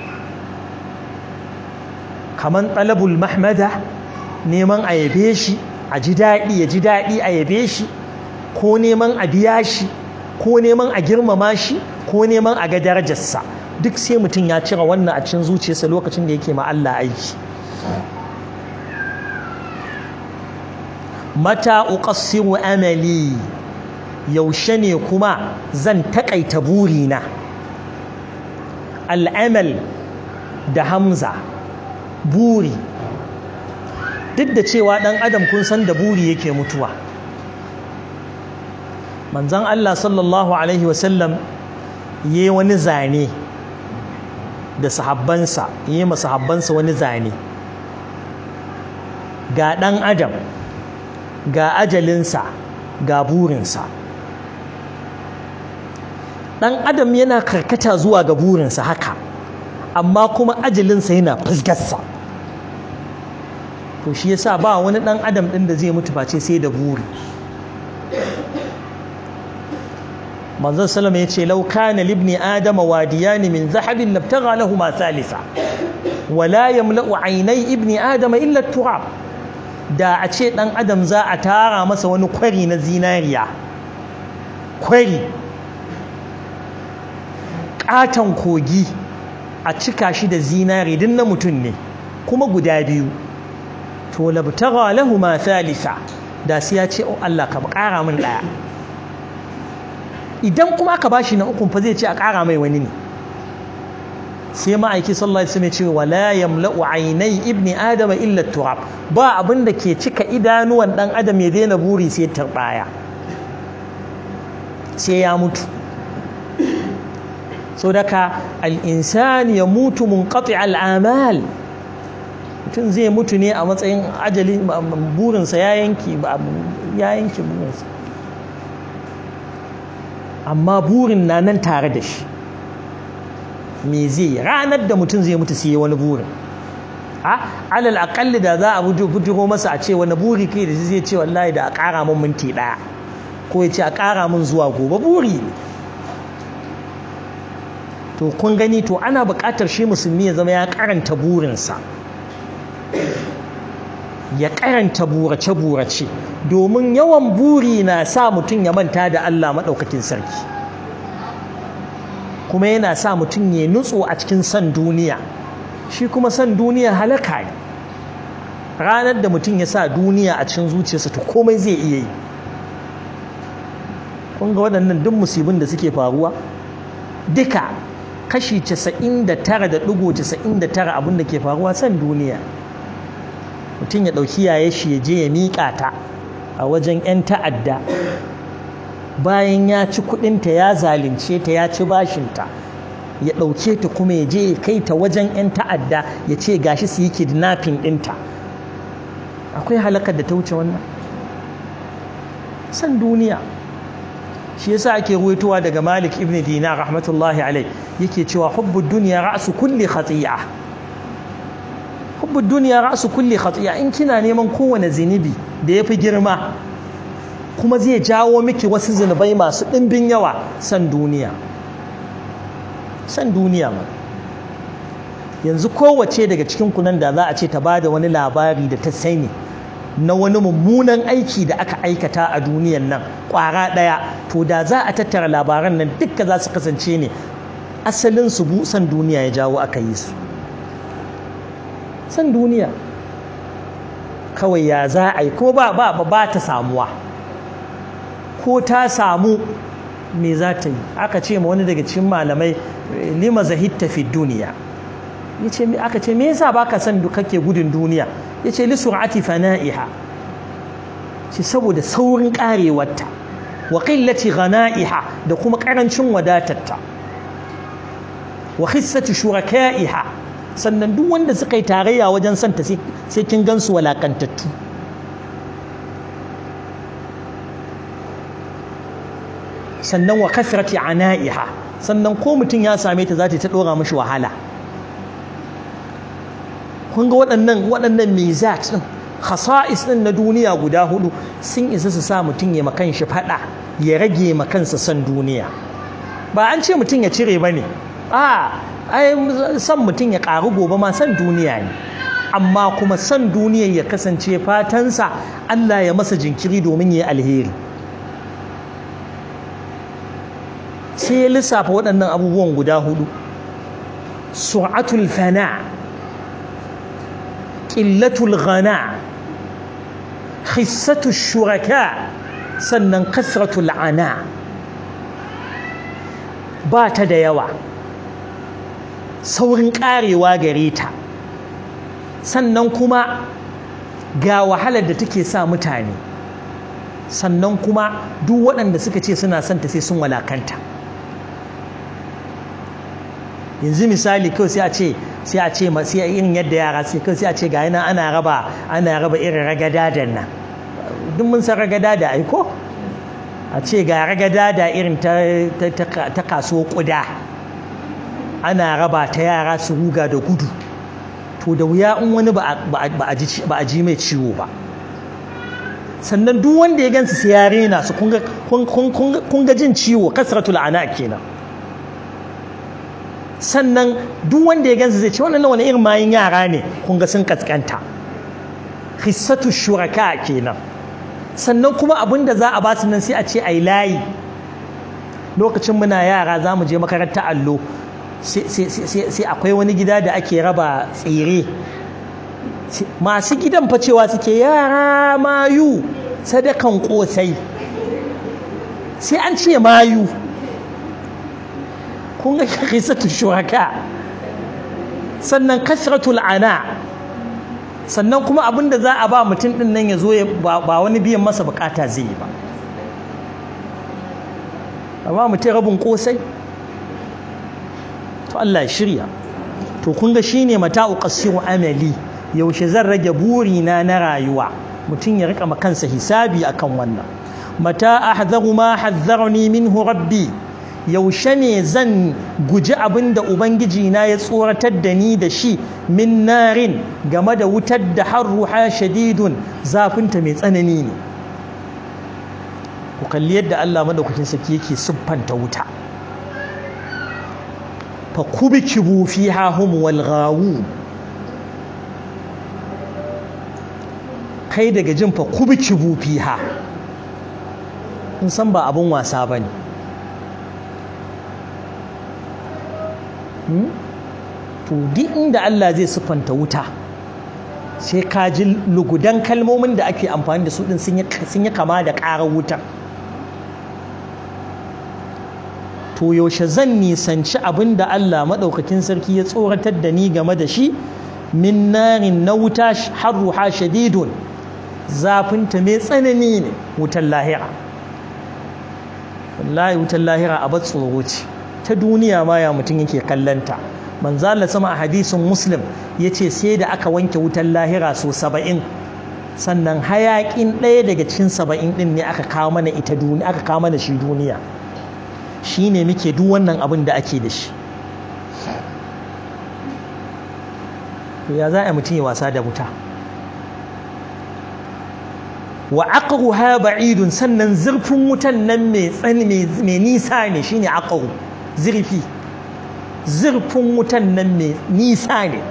kaman talabul mahmada neman a yabe shi a ji daɗi ya ji daɗi a yabe shi ko neman a biya shi ko neman a girmama shi ko neman a ga darajarsa duk sai mutum ya cire wannan a cikin zuciyarsa lokacin da yake ma Allah aiki mata uqassiru amali yaushe ne kuma zan takaita burina al'amal da hamza buri duk da cewa ɗan adam kun san da buri yake mutuwa manzon Allah sallallahu alaihi wasallam yi wani zane da sahabbansa yi ma sahabbansa wani zane ga ɗan adam ga ajalinsa ga burinsa ɗan adam yana karkata zuwa ga burinsa haka amma kuma ajalinsa yana fusgarsa to shi yasa ba wani ɗan adam ɗin da zai mutu face sai da buri manzon salama ya ce lau kana libni adama wadiyani min zahabin labtagha lahuma thalitha wala yamla'u aynai ibni adama illa turab da a ce dan adam za a tara masa wani kwari na zinariya kwari katon kogi a cika shi da zinari din na mutum ne kuma guda biyu to labtagha lahuma thalitha da sai ya ce oh Allah ka kara min daya idan kuma aka bashi na ukun fa zai ce a ƙara mai wani ne sai ma'aiki sallallahu alaihi wasallam ya ce wala yamla'u aynai ibni adama illa turab ba abin da ke cika idanuwan dan adam ya daina buri sai turbaya sai ya mutu so daka al-insani yamutu munqati al-amal mutum zai mutu ne a matsayin ajali burinsa ya yanki ya yanki burinsa amma burin na nan tare da shi me zai ranar da mutum zai mutu sai wani burin a alal akalli da za a bujiro masa a ce wani buri kai da zai ce wallahi da a ƙara min minti ɗaya ko ya ce a ƙara min zuwa gobe buri ne to kun gani to ana buƙatar shi musulmi ya zama ya karanta burinsa ya karanta burace-burace domin yawan buri na sa mutum ya manta da Allah maɗaukakin sarki kuma yana sa mutum ya nutso a cikin san duniya shi kuma san duniya halaka ne ranar da mutum ya sa duniya a cikin zuciyarsa to komai zai iya yi kun ga waɗannan duk musibin da suke faruwa duka kashi 99.99 abin da ke faruwa san duniya mutum ya ɗauki yaye shi ya je ya miƙa ta a wajen 'yan ta'adda bayan ya ci kuɗinta ya zalunce ta ya ci bashinta ya ɗauke ta kuma ya je ya kai ta wajen 'yan ta'adda ya ce gashi su yi kidnapping ɗinta akwai halakar da ta wuce wannan san duniya shi yasa ake ruwaitowa daga malik ibn dinar rahmatullahi alai yake cewa hubbu duniya ra'su kulli khati'a hubbu duniya ra'su kulli khati'a in kina neman kowane zinubi da yafi girma kuma zai jawo miki wasu zinubai masu ɗimbin yawa san duniya san duniya ma yanzu kowace daga cikin kunan da za a ce ta bada wani labari da ta sani na wani mummunan aiki da aka aikata a duniyan nan ƙwara ɗaya to da za a tattara labaran nan dukka za su kasance ne asalin su san duniya ya jawo aka yi su san duniya kawai ya za a yi ko ba ba ba ta samuwa ko ta samu me za ta yi aka ce ma wani daga cikin malamai lima zahitta fi duniya yace aka ce me yasa baka son kake gudun duniya yace li sur'ati fana'iha ce saboda saurin karewarta wa qillati ghana'iha da kuma karancin wadatarta wa khissati shuraka'iha sannan duk wanda suka yi tarayya wajen santa sai kin gansu walakantattu sannan wa kasrati ana'iha sannan ko mutum ya same ta za ta dora mishi wahala kun ga waɗannan waɗannan mizat ɗin khasa'is ɗin na duniya guda hudu sun isa su sa mutum ya makan shi faɗa ya rage makansa son duniya ba an ce mutum ya cire ba ne a ai son mutum ya ƙaru gobe ma son duniya ne amma kuma son duniyar ya kasance fatansa Allah ya masa jinkiri domin ya yi alheri sai ya lissafa waɗannan abubuwan guda hudu su'atul fana' ƙillatul ghana khissatu shuraka sannan kasratu la'ana ba ta da yawa saurin karewa gare ta sannan kuma ga wahalar da take sa mutane sannan kuma duk waɗanda suka ce suna son ta sai sun walakanta yanzu misali kawai sai a ce sai a ce sai irin yadda yara sai kawai sai a ce ga yana ana raba ana raba irin ragada da nan duk mun san ragada da aiko a ce ga ragada da irin ta ta kaso kuda ana raba ta yara su ruga da gudu to da wuya in wani ba a ji mai ciwo ba sannan duk wanda ya gansu sai ya rena su kun ga jin ciwo kasratul ana kenan sannan duk wanda ya gansu zai ce wannan wani irin mayin yara ne kun ga sun kaskanta hissatu shuraka kenan sannan kuma abin da za a ba su nan sai a ce ai layi lokacin muna yara za mu je makaranta allo sai akwai wani gida da ake raba tsire masu gidan fa cewa suke yara mayu sadakan kosai sai an ce mayu kun ga kisatu shuraka sannan kasratul ana sannan kuma abin da za a ba mutum din nan ya zo ba wani biyan masa bukata zai yi ba amma mutum rabin kosai to Allah ya shirya to kun ga shine mata'u qasiru amali yaushe zan rage burina na rayuwa mutum ya rika kansa hisabi akan wannan mata ahzaru ma hazzarni minhu rabbi yaushe ne zan guji abin da ubangiji na ya tsoratar da ni da shi min narin game da wutar da harruha shadidun zafinta mai tsanani ne ku kalli yadda Allah madaukakin sarki yake siffanta wuta fa kubikibu fiha hum wal ghawun kai daga jin fa kubikibu fiha in san ba abun wasa bane to duk inda Allah zai siffanta wuta sai ka ji lugudan kalmomin da ake amfani da su din sun yi kama da ƙarar wuta to yaushe zan nisanci abin da Allah maɗaukakin sarki ya tsoratar da ni game da shi min narin na wuta harruha shadidun zafinta mai tsanani ne wutan lahira wallahi wutan lahira a tsoro ce ta duniya ma ya mutum yake kallanta manzo Allah sama a hadisin muslim yace sai da aka wanke wutan lahira so saba'in sannan hayakin ɗaya daga cikin saba'in ɗin ne aka kawo mana ita duniya aka kawo mana shi duniya shine muke duk wannan abin da ake da shi ya za a mutum ya wasa da wuta wa aqruha ba'idun sannan zurfin wutan nan mai tsani mai nisa ne shine aqru zurfi zurfin wutan nan mai nisa ne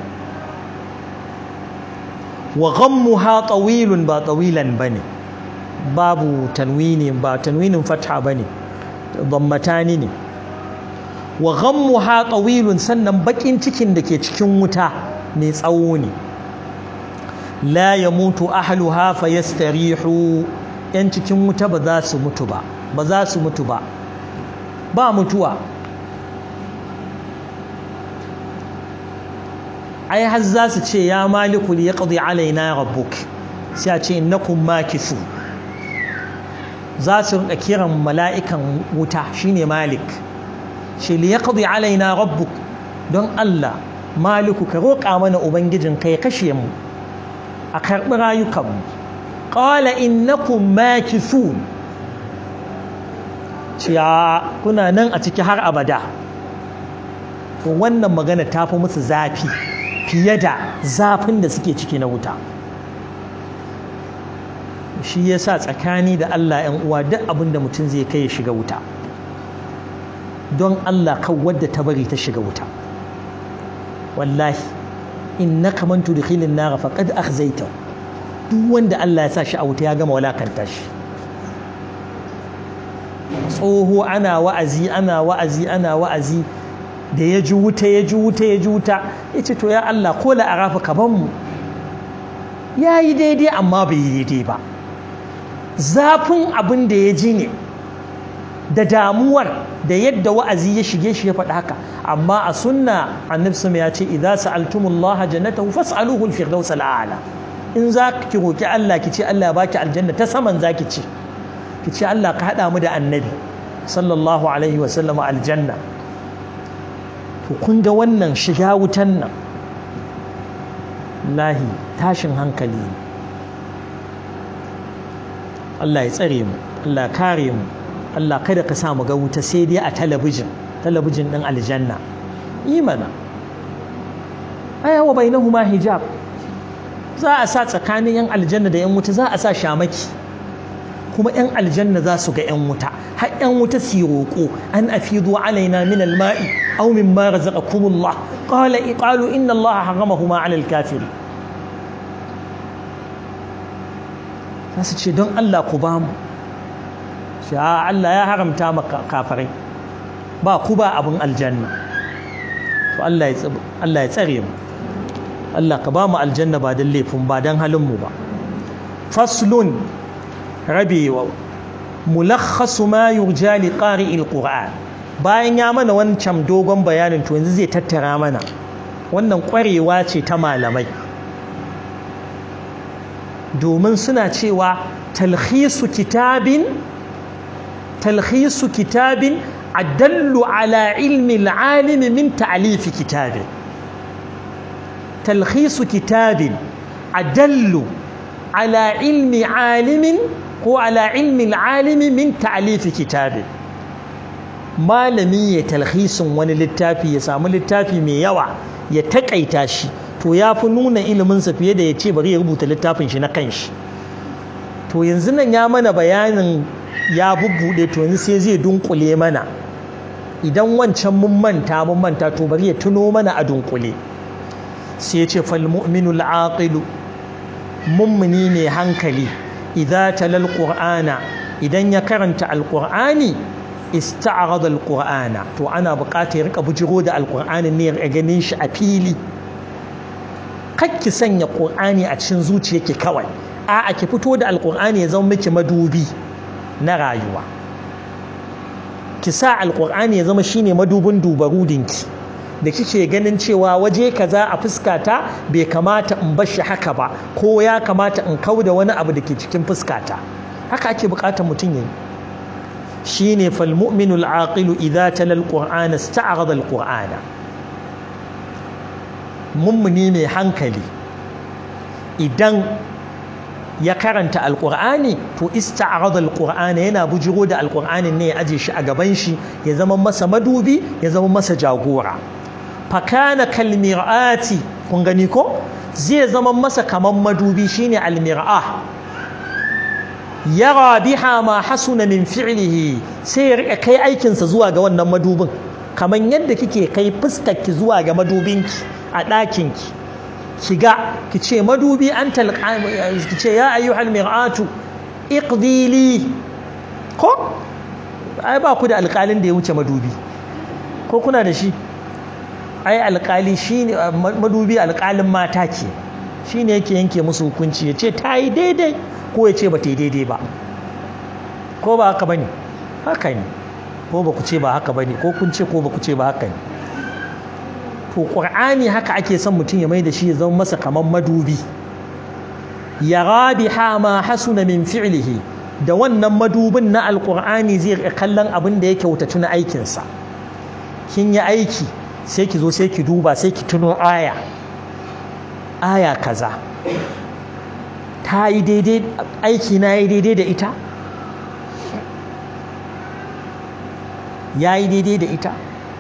wa ghammuha tawilun ba tawilan bane babu tanwini ba tanwinin fatha bane dhammatani ne wa ghammuha tawilun sannan bakin cikin da ke cikin wuta mai tsawo ne la yamutu ahluha fayastarihu yan cikin wuta ba za su mutu ba ba za su mutu ba ba mutuwa ai har za su ce ya maliku li yaqdi alaina rabbuk sai a ce innakum makisu za su rinka kiran mala'ikan wuta shine malik shi li yaqdi alaina rabbuk don Allah maliku ka roƙa mana ubangijin kai kashe mu a karɓi rayukanmu qala innakum makisun ciya kuna nan a ciki har abada to wannan magana ta fi musu zafi fiye da zafin da suke ciki na wuta shi ya sa tsakani da Allah ‘yan uwa duk abin da mutum zai kai ya shiga wuta don Allah kan wadda ta bari ta shiga wuta wallahi in na kamantu da khilin nara faƙad akhzaita duk wanda Allah ya sa shi a wuta ya gama walakanta shi tsoho ana wa'azi ana wa'azi ana wa'azi da ya ji wuta ya ji wuta ya ji wuta ya ce to ya Allah ko la'arafa ka ban mu ya yi daidai amma bai yi daidai ba zafin abin da ya ji ne da damuwar da yadda wa'azi ya shige shi ya faɗi haka amma a sunna annabi sama ya ce idza sa'altumullaha jannatahu fas'aluhu al-firdaus al-a'la in za ki roki Allah ki ce Allah ya baki aljanna ta saman zaki ce ki ce Allah ka hada mu da annabi sallallahu alaihi wa sallam aljanna to kun ga wannan shiga wutan nan lahi tashin hankali Allah ya tsare mu Allah ya kare mu Allah kada ka sa mu ga wuta sai dai a talabijin talabijin din aljanna imana aya wa bainahuma hijab za a sa tsakanin yan aljanna da yan wuta za a sa shamaki kuma yan aljanna za su ga yan wuta har yan wuta su roƙo an afidu alaina min alma'i aw mimma razaqakumullah qala qalu inna allaha haramahuma ala alkafirin za su ce don Allah ku ba mu shi Allah ya haramta maka kafirai ba ku ba abin aljanna to Allah ya tsare mu Allah ka ba mu aljanna ba don laifin ba don halinmu ba faslun rabewa mulakhasu ma yurja li qari'il qur'an bayan ya mana wancan dogon bayanin to yanzu zai tattara mana wannan kwarewa ce ta malamai domin suna cewa talhisu kitabin talhisu kitabin adallu ala ilmi al'alimi min ta'alifi kitabin talhisu kitabin adallu ala ilmi alimin ko ala ilmi al'alimi min ta'alifi kitabin malami ya talhisin wani littafi ya samu littafi mai yawa ya taƙaita shi to ya fi nuna iliminsa fiye da ya ce bari ya rubuta littafin shi na kanshi to yanzu nan ya mana bayanin ya bubbuɗe to yanzu sai zai dunkule mana idan wancan mun manta mun manta to bari ya tuno mana a dunkule sai ya ce fal mu'minu al-aqilu mummuni ne hankali idza talal qur'ana idan ya karanta alqur'ani ista'arada alqur'ana to ana buƙatar ya rika bujiro da alqur'ani ne ya ganin shi a fili kakki sanya qur'ani a cikin zuciyarki kawai a'a ki fito da alqur'ani ya zama miki madubi na rayuwa ki sa alqur'ani ya zama shine madubin dubarudinki da kike ganin cewa waje kaza a fuskata bai kamata in bar shi haka ba ko ya kamata in kauda wani abu da ke cikin fuskata haka ake buƙatar mutum yayi shine fal mu'minul aqilu idza tala alqur'ana ista'rada alqur'ana mummuni mai hankali idan ya karanta alqur'ani to ista'rada alqur'ana yana bujiro da alqur'anin ne ya aje shi a gaban shi ya zama masa madubi ya zama masa jagora fakana kalmir'ati kun gani ko zai zama masa kaman madubi shine almir'ah yara biha ma hasuna min fi'lihi sai ya rika kai aikinsa zuwa ga wannan madubin kamar yadda kike kai fuskarki zuwa ga madubinki a ɗakinki kiga ki ce madubi an talqa ki ce ya ayyuhal mir'atu iqdili ko ai ba ku da alƙalin da ya wuce madubi ko kuna da shi ai alƙali shine madubi alƙalin mata ke shine yake yanke musu hukunci ya ce ta yi daidai ko ya ce ba ta yi daidai ba ko ba haka bane haka ne ko ba ku ce ba haka bane ko kun ce ko ba ku ce ba haka ne to qur'ani haka ake son mutum ya mai da shi ya zama masa kaman madubi ya rabiha ma hasuna min fi'lihi da wannan madubin na alqur'ani zai kallon abin da ya kyautatu na aikinsa kin yi aiki sai ki zo sai ki duba sai ki tuno aya aya kaza ta yi daidai aiki na yi daidai da ita ya yi daidai da ita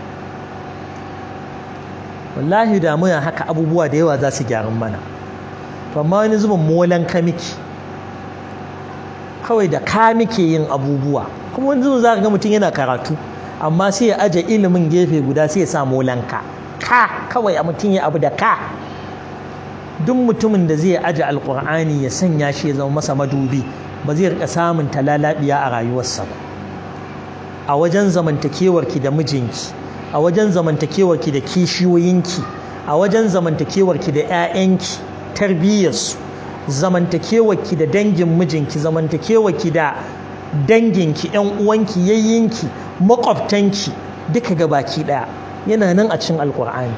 wallahi da muna haka abubuwa da yawa za su gyaran mana to amma wani zubin molan ka miki kawai da ka muke yin abubuwa kuma wani zubin za ka ga mutum yana karatu amma sai ya aje ilimin gefe guda sai ya sa molanka ka kawai a mutum ya abu da ka duk mutumin da zai aje alkur'ani ya sanya shi ya zama masa madubi ba zai rika samun talalabiya a rayuwarsa ba a wajen zamantakewarki da mijinki a wajen zamantakewarki da kishiyoyinki a wajen zamantakewarki da 'ya'yanki tarbiyyarsu zamantakewarki da dangin mijinki zamantakewarki da danginki yan uwanki yayyinki makwabtanki duka ga baki daya yana nan a cikin alkur'ani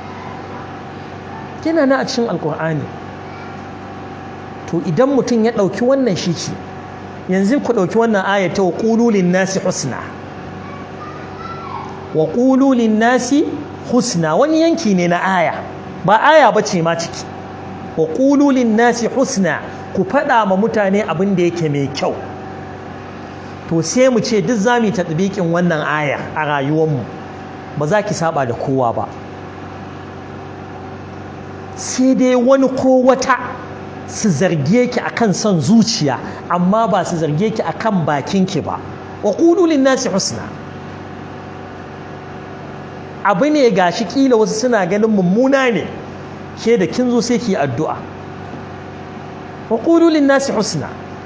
yana nan a cikin alkur'ani to idan mutum ya ɗauki wannan shi ke yanzu ku ɗauki wannan ayata wa ƙululin nasi husna wa ƙululin nasi husna wani yanki ne na aya ba aya ba ce ma ciki wa ƙululin nasi husna ku faɗa ma mutane abin da yake mai kyau to sai mu ce duk za mu yi taɗibiƙin wannan aya a rayuwarmu ba za ki saba da kowa ba sai dai wani ko wata su zarge ki akan son zuciya amma ba su zarge ki akan bakinki ba wa ƙululin nasi husna abu ne gashi kila wasu suna ganin mummuna ne ke da kin zo sai ki addu'a wa ƙululin nasi husna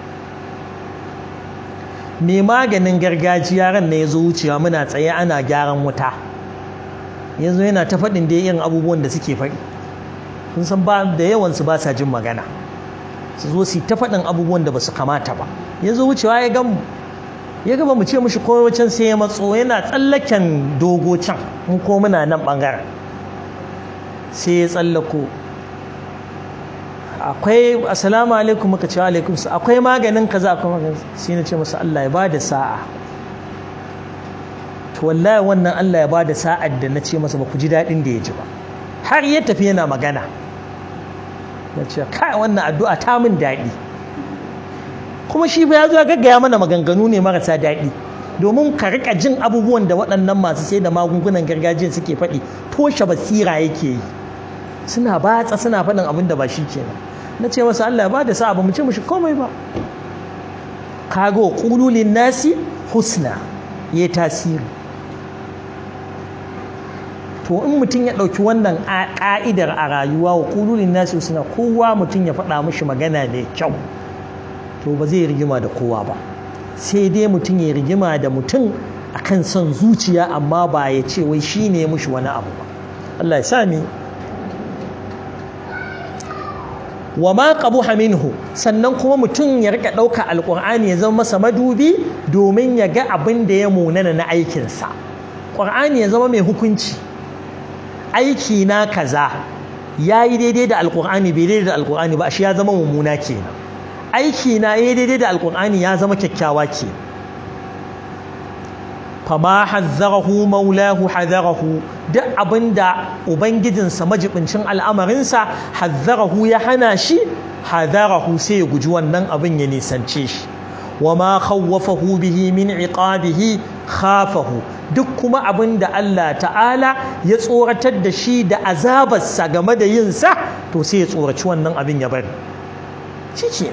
mai maganin gargajiya ran na ya zo wucewa muna tsaye ana gyaran wuta yanzu yana ta faɗin da yin abubuwan da suke faɗi sun san ba da yawansu ba sa jin magana su zo su ta faɗin abubuwan da ba su kamata ba ya zo wucewa ya gan ya gaba mu ce mushi ko can sai ya matso yana tsallaken dogo can in ko muna nan ɓangaren sai ya tsallako akwai assalamu alaikum muka ce alaikum su akwai maganin kaza akwai maganin sai na ce masa Allah ya bada sa'a to wallahi wannan Allah ya bada sa'ar da na ce masa ba ku ji daɗin da ya ji ba har ya tafi yana magana na ce kai wannan addu'a ta min daɗi kuma shi fa ya zo gaggaya mana maganganu ne marasa daɗi domin ka rika jin abubuwan da waɗannan masu sai da magungunan gargajiya suke faɗi toshe basira yake yi suna batsa suna faɗin abin da ba shi kenan na ce masa Allah ba da sa ba mu ce mushi komai ba kago qululin nasi husna yayi tasiri to in mutum ya ɗauki wannan ƙa'idar a rayuwa wa qululin nasi husna kowa mutum ya faɗa mishi magana mai kyau to ba zai rigima da kowa ba sai dai mutum ya rigima da mutum akan son zuciya amma ba ya ce wai shine ya mushi wani abu ba Allah ya sami wa ma qabuha minhu sannan kuma mutum ya rika ɗauka alƙur'ani ya zama masa madubi domin ya ga abin da ya munana na aikinsa ƙur'ani ya zama mai hukunci aiki na kaza ya yi daidai da alƙur'ani bai daidai da alƙur'ani ba shi ya zama mummuna kenan aiki na ya daidai da alƙur'ani ya zama kyakkyawa ke fama hazzarahu maulahu hazarahu duk abinda ubangijinsa majibincin al'amarinsa hazzarahu ya hana shi hazarahu sai ya guji wannan abin ya nisance shi wa ma khawwafahu bihi min iqabihi khafahu duk kuma abinda Allah ta'ala ya tsoratar da shi da azabarsa game da yin sa to sai ya tsoraci wannan abin ya bari shi ce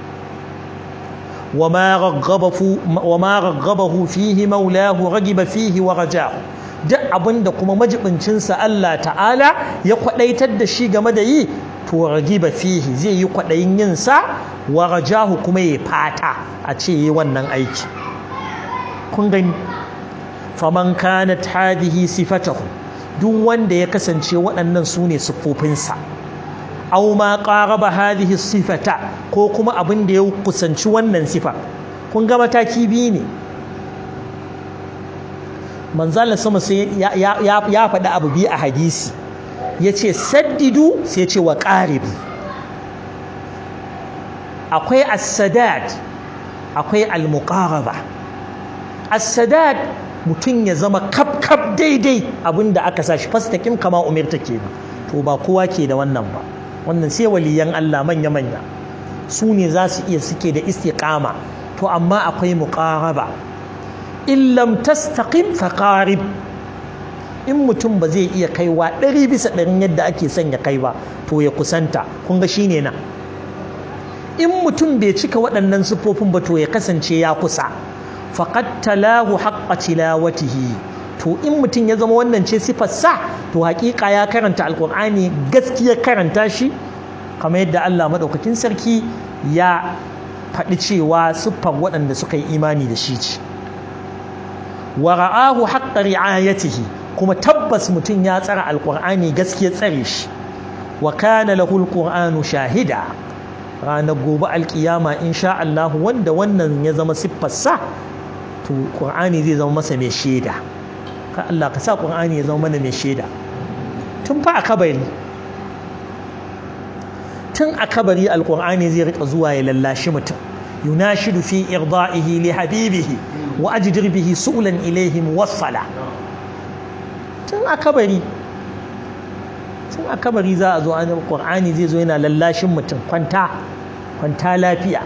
وما رغبه وما رغبه فيه مولاه رغب فيه ورجاه duk abin da kuma majibincinsa Allah ta'ala ya kwadaitar da shi game da yi to ragiba fihi zai yi kwadayin yin sa wa rajahu kuma ya fata a ce yi wannan aiki kun gani faman kanat hadhihi sifatahu duk wanda ya kasance waɗannan su ne siffofinsa aw ma qaraba hadhihi sifata ko kuma abin da ya kusanci wannan sifa kun ga mataki biyu ne manzala sama sai ya faɗi abu biyu a hadisi ya ce saddidu sai ce wa ƙaribu akwai as-sadad akwai al-muqaraba as-sadad mutum ya zama kaf kaf daidai abinda aka sa shi fastakim kama umirta kenan to ba kowa ke da wannan ba wannan sai waliyan Allah manya-manya su ne za su iya suke da istiqama to amma akwai muqaraba in lam tastaqim faqarib in mutum ba zai iya kaiwa ɗari bisa ɗarin yadda ake son ya kai ba to ya kusanta kun ga shine nan in mutum bai cika waɗannan siffofin ba to ya kasance ya kusa faqad talahu haqqa tilawatihi to in mutum ya zama wannan ce sa to hakika ya karanta alkur'ani gaskiya karanta shi kamar yadda Allah madaukakin sarki ya faɗi cewa siffar waɗanda suka yi imani da shi ce wa ra'ahu haqqa ri'ayatihi kuma tabbas mutum ya tsara alkur'ani gaskiya tsare shi wa kana lahu alqur'anu shahida ranar gobe alkiyama insha Allah wanda wannan ya zama siffarsa to ƙur'ani zai zama masa mai shaida ka Allah ka sa ƙur'ani ya zama mana mai shaida tun fa a kabari tun a kabari alƙur'ani zai rika zuwa ya lallashi mutum yunashidu fi irda'ihi li habibihi wa ajdir bihi su'lan ilayhi muwassala tun a kabari tun a kabari za a zo an ƙur'ani zai zo yana lallashin mutum kwanta kwanta lafiya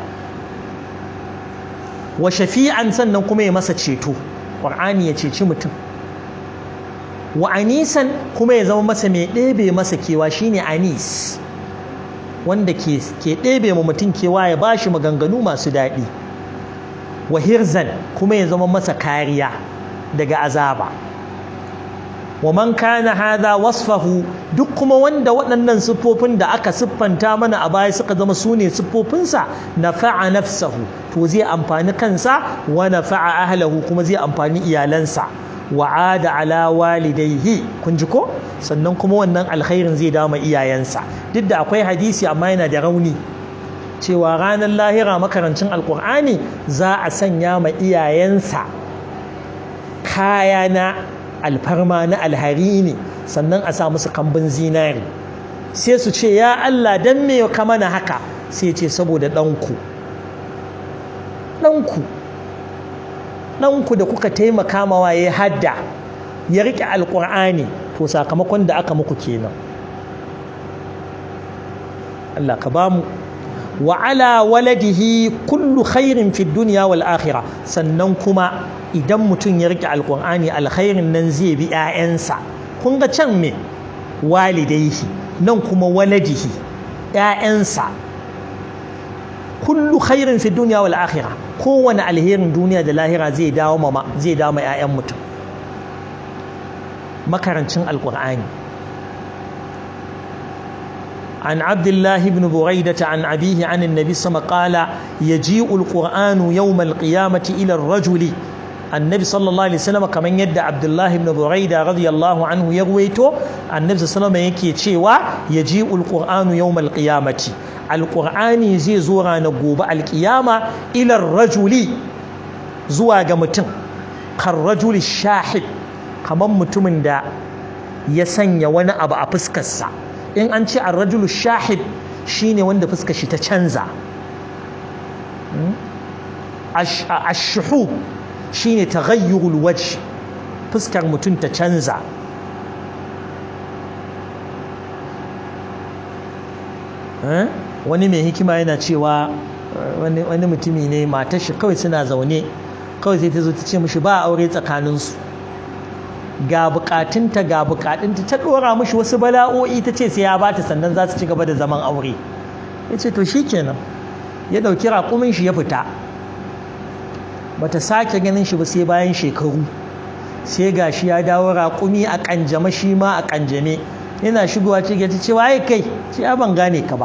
wa shafi'an sannan kuma ya masa ceto ƙur'ani ya ceci mutum wa anisan kuma ya zama masa mai ɗebe masa kewa shine anis wanda ke ɗebe ma mutum kewa ya ba shi maganganu masu daɗi wa hirzan kuma ya zama masa kariya daga azaba wa man kana hadha wasfahu duk kuma wanda waɗannan siffofin da aka siffanta mana a baya suka zama su ne siffofinsa nafa'a nafsahu to zai amfani kansa wa nafa'a ahlahu kuma zai amfani iyalansa wa ada ala walidaihi kun ji ko sannan kuma wannan alkhairin zai dama iyayensa duk da akwai hadisi amma yana da rauni cewa ranar lahira makarancin alkur'ani za a sanya ma iyayensa kaya na alfarma na alhari ne sannan a sa musu kambin zinari sai su ce ya Allah dan me ka mana haka sai ce saboda ɗanku ɗanku ɗanku da kuka taimaka mawa ya hadda ya riƙe alƙur'ani to sakamakon da aka muku kenan Allah ka ba mu wa ala waladihi kullu khairin fi dunya wal akhirah sannan kuma idan mutum ya rike alqur'ani alkhairin nan zai bi ƴaƴansa kun ga can me walidaihi nan kuma waladihi ƴaƴansa kullu khairin fi dunya wal akhirah kowane alherin duniya da lahira zai dawo ma zai dawo ma ƴaƴan mutum makarancin alqur'ani عن عبد الله بن بريدة عن أبيه عن النبي صلى الله عليه وسلم قال يجيء القرآن يوم القيامة إلى الرجل النبي صلى الله عليه وسلم كما يدى عبد الله بن بريدة رضي الله عنه يرويته النبي صلى الله عليه وسلم يكي تشيوا يجيء القرآن يوم القيامة القرآن زي زورا نقوب القيامة إلى الرجل زواج متن كالرجل الشاحب كما متمن دا يسن وانا أبا أبسكسا in an ce arrajulu shahid shine wanda fuska shi ta canza ashuhu shine taghayyurul wajh fuskar mutum ta canza wani mai hikima yana cewa wani mutumi ne matar shi kawai suna zaune kawai sai ta zo ta ce mishi ba aure tsakaninsu ga bukatunta ga bukatunta ta dora mishi wasu bala'o'i ta ce sai ya bata sannan za su ci gaba da zaman aure ya ce to shi kenan ya ɗauki raƙumin shi ya fita bata sake ganin shi ba sai bayan shekaru sai ga shi ya dawo raƙumi a ƙanjame shi ma a ƙanjame yana shigowa ce ta ce waye kai ce ya ban gane ka ba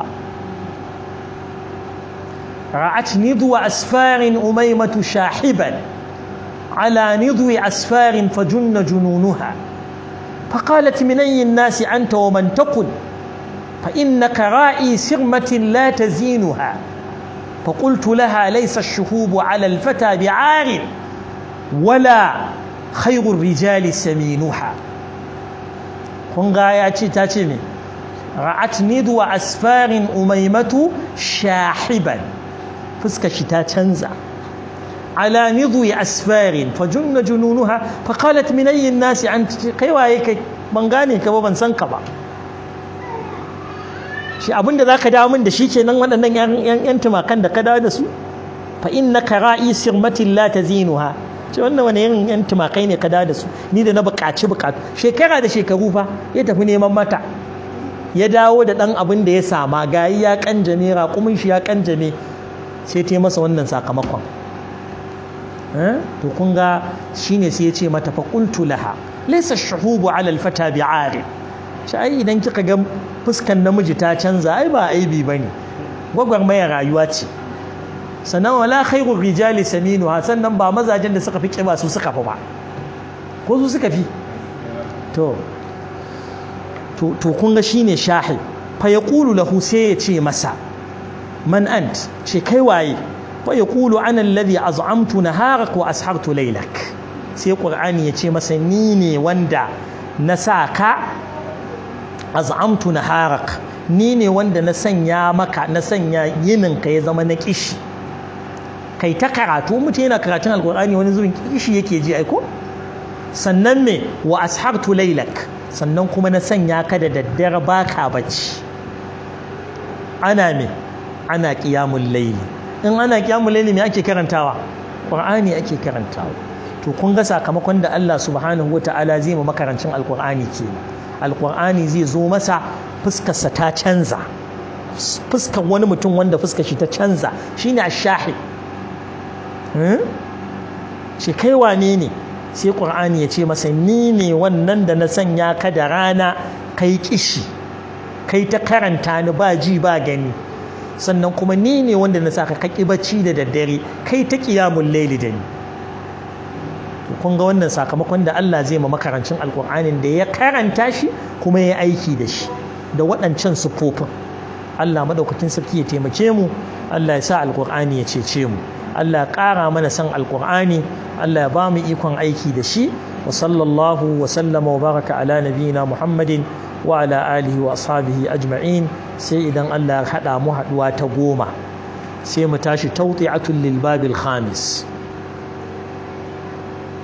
ra'at nidu asfarin umaimatu shahiban على نضو أسفار فجن جنونها فقالت من أي الناس أنت ومن تقل فإنك رائي سرمة لا تزينها فقلت لها ليس الشهوب على الفتى بعار ولا خير الرجال سمينها kunga ya ce ta ce ne ra'at nidwa asfarin umaimatu shahiban fuska shi ta canza على نضوي أسفار فجن جنونها فقالت من أي الناس أنت كي وايك من غاني كبا من سنكبا shi abin da za ka dawo min da shi kenan waɗannan ‘yan tumakan da ka dawo da su fa inna ka ra'i sirmatin la ta zinuha ce wannan wani irin ‘yan tumakai ne ka dawo da su ni da na buƙaci buƙatu shekara da shekaru fa ya tafi neman mata ya dawo da ɗan abin da ya sama gayi ya kanjame raƙumin shi ya kanjame sai ta yi masa wannan sakamakon to kun ga shine sai ya ce mata fa qultu laha laysa ash-shuhubu 'ala al-fata bi'ari shi ai idan kika ga fuskan namiji ta canza ai ba aibi bane gwagwarmayar rayuwa ce sannan wala khairu rijali saminu sannan ba mazajen da suka fi kiba su suka fi ba ko su suka fi to to to kun ga shine shahid fa yaqulu lahu sai ya ce masa man ant ce kai waye fa yaqulu ana alladhi az'amtu naharak wa ashartu laylak sai qur'ani ya ce masa ni ne wanda na sa ka az'amtu naharak ni ne wanda na sanya maka na sanya yinin ka ya zama na kishi kai ta karatu mutum yana karatun alqur'ani wani zubin kishi yake ji aiko sannan me wa ashartu laylak sannan kuma na sanya ka da daddare baka bacci ana me ana qiyamul layli in ana qiyamul layli me ake karantawa qur'ani ake karantawa to kun ga sakamakon da Allah subhanahu wataala zai ma makarancin alqur'ani ke alqur'ani zai zo masa fuskarsa ta canza fuskar wani mutum wanda fuskar shi ta canza shine ash-shahi shi kai wane ne sai ƙur'ani ya ce masa ni ne wannan da na sanya ka da rana kai kishi kai ta karanta ni ba ji ba gani sannan kuma ni ne wanda na saka kaki bacci da daddare kai ta kiyamun laili da ni kun ga wannan sakamakon da Allah zai ma makarancin alƙur'anin da ya karanta shi kuma ya aiki da shi da waɗancan siffofin Allah madaukakin sarki ya taimake mu Allah ya sa alƙur'ani ya cece mu Allah ya ƙara mana san alƙur'ani Allah ya ba mu ikon aiki da shi wa sallallahu wa sallama wa baraka ala nabiyina Muhammadin wa ala alihi wa ashabihi ajma'in sai idan Allah ya haɗa mu haɗuwa ta goma sai mu tashi tawti'atul lil babil khamis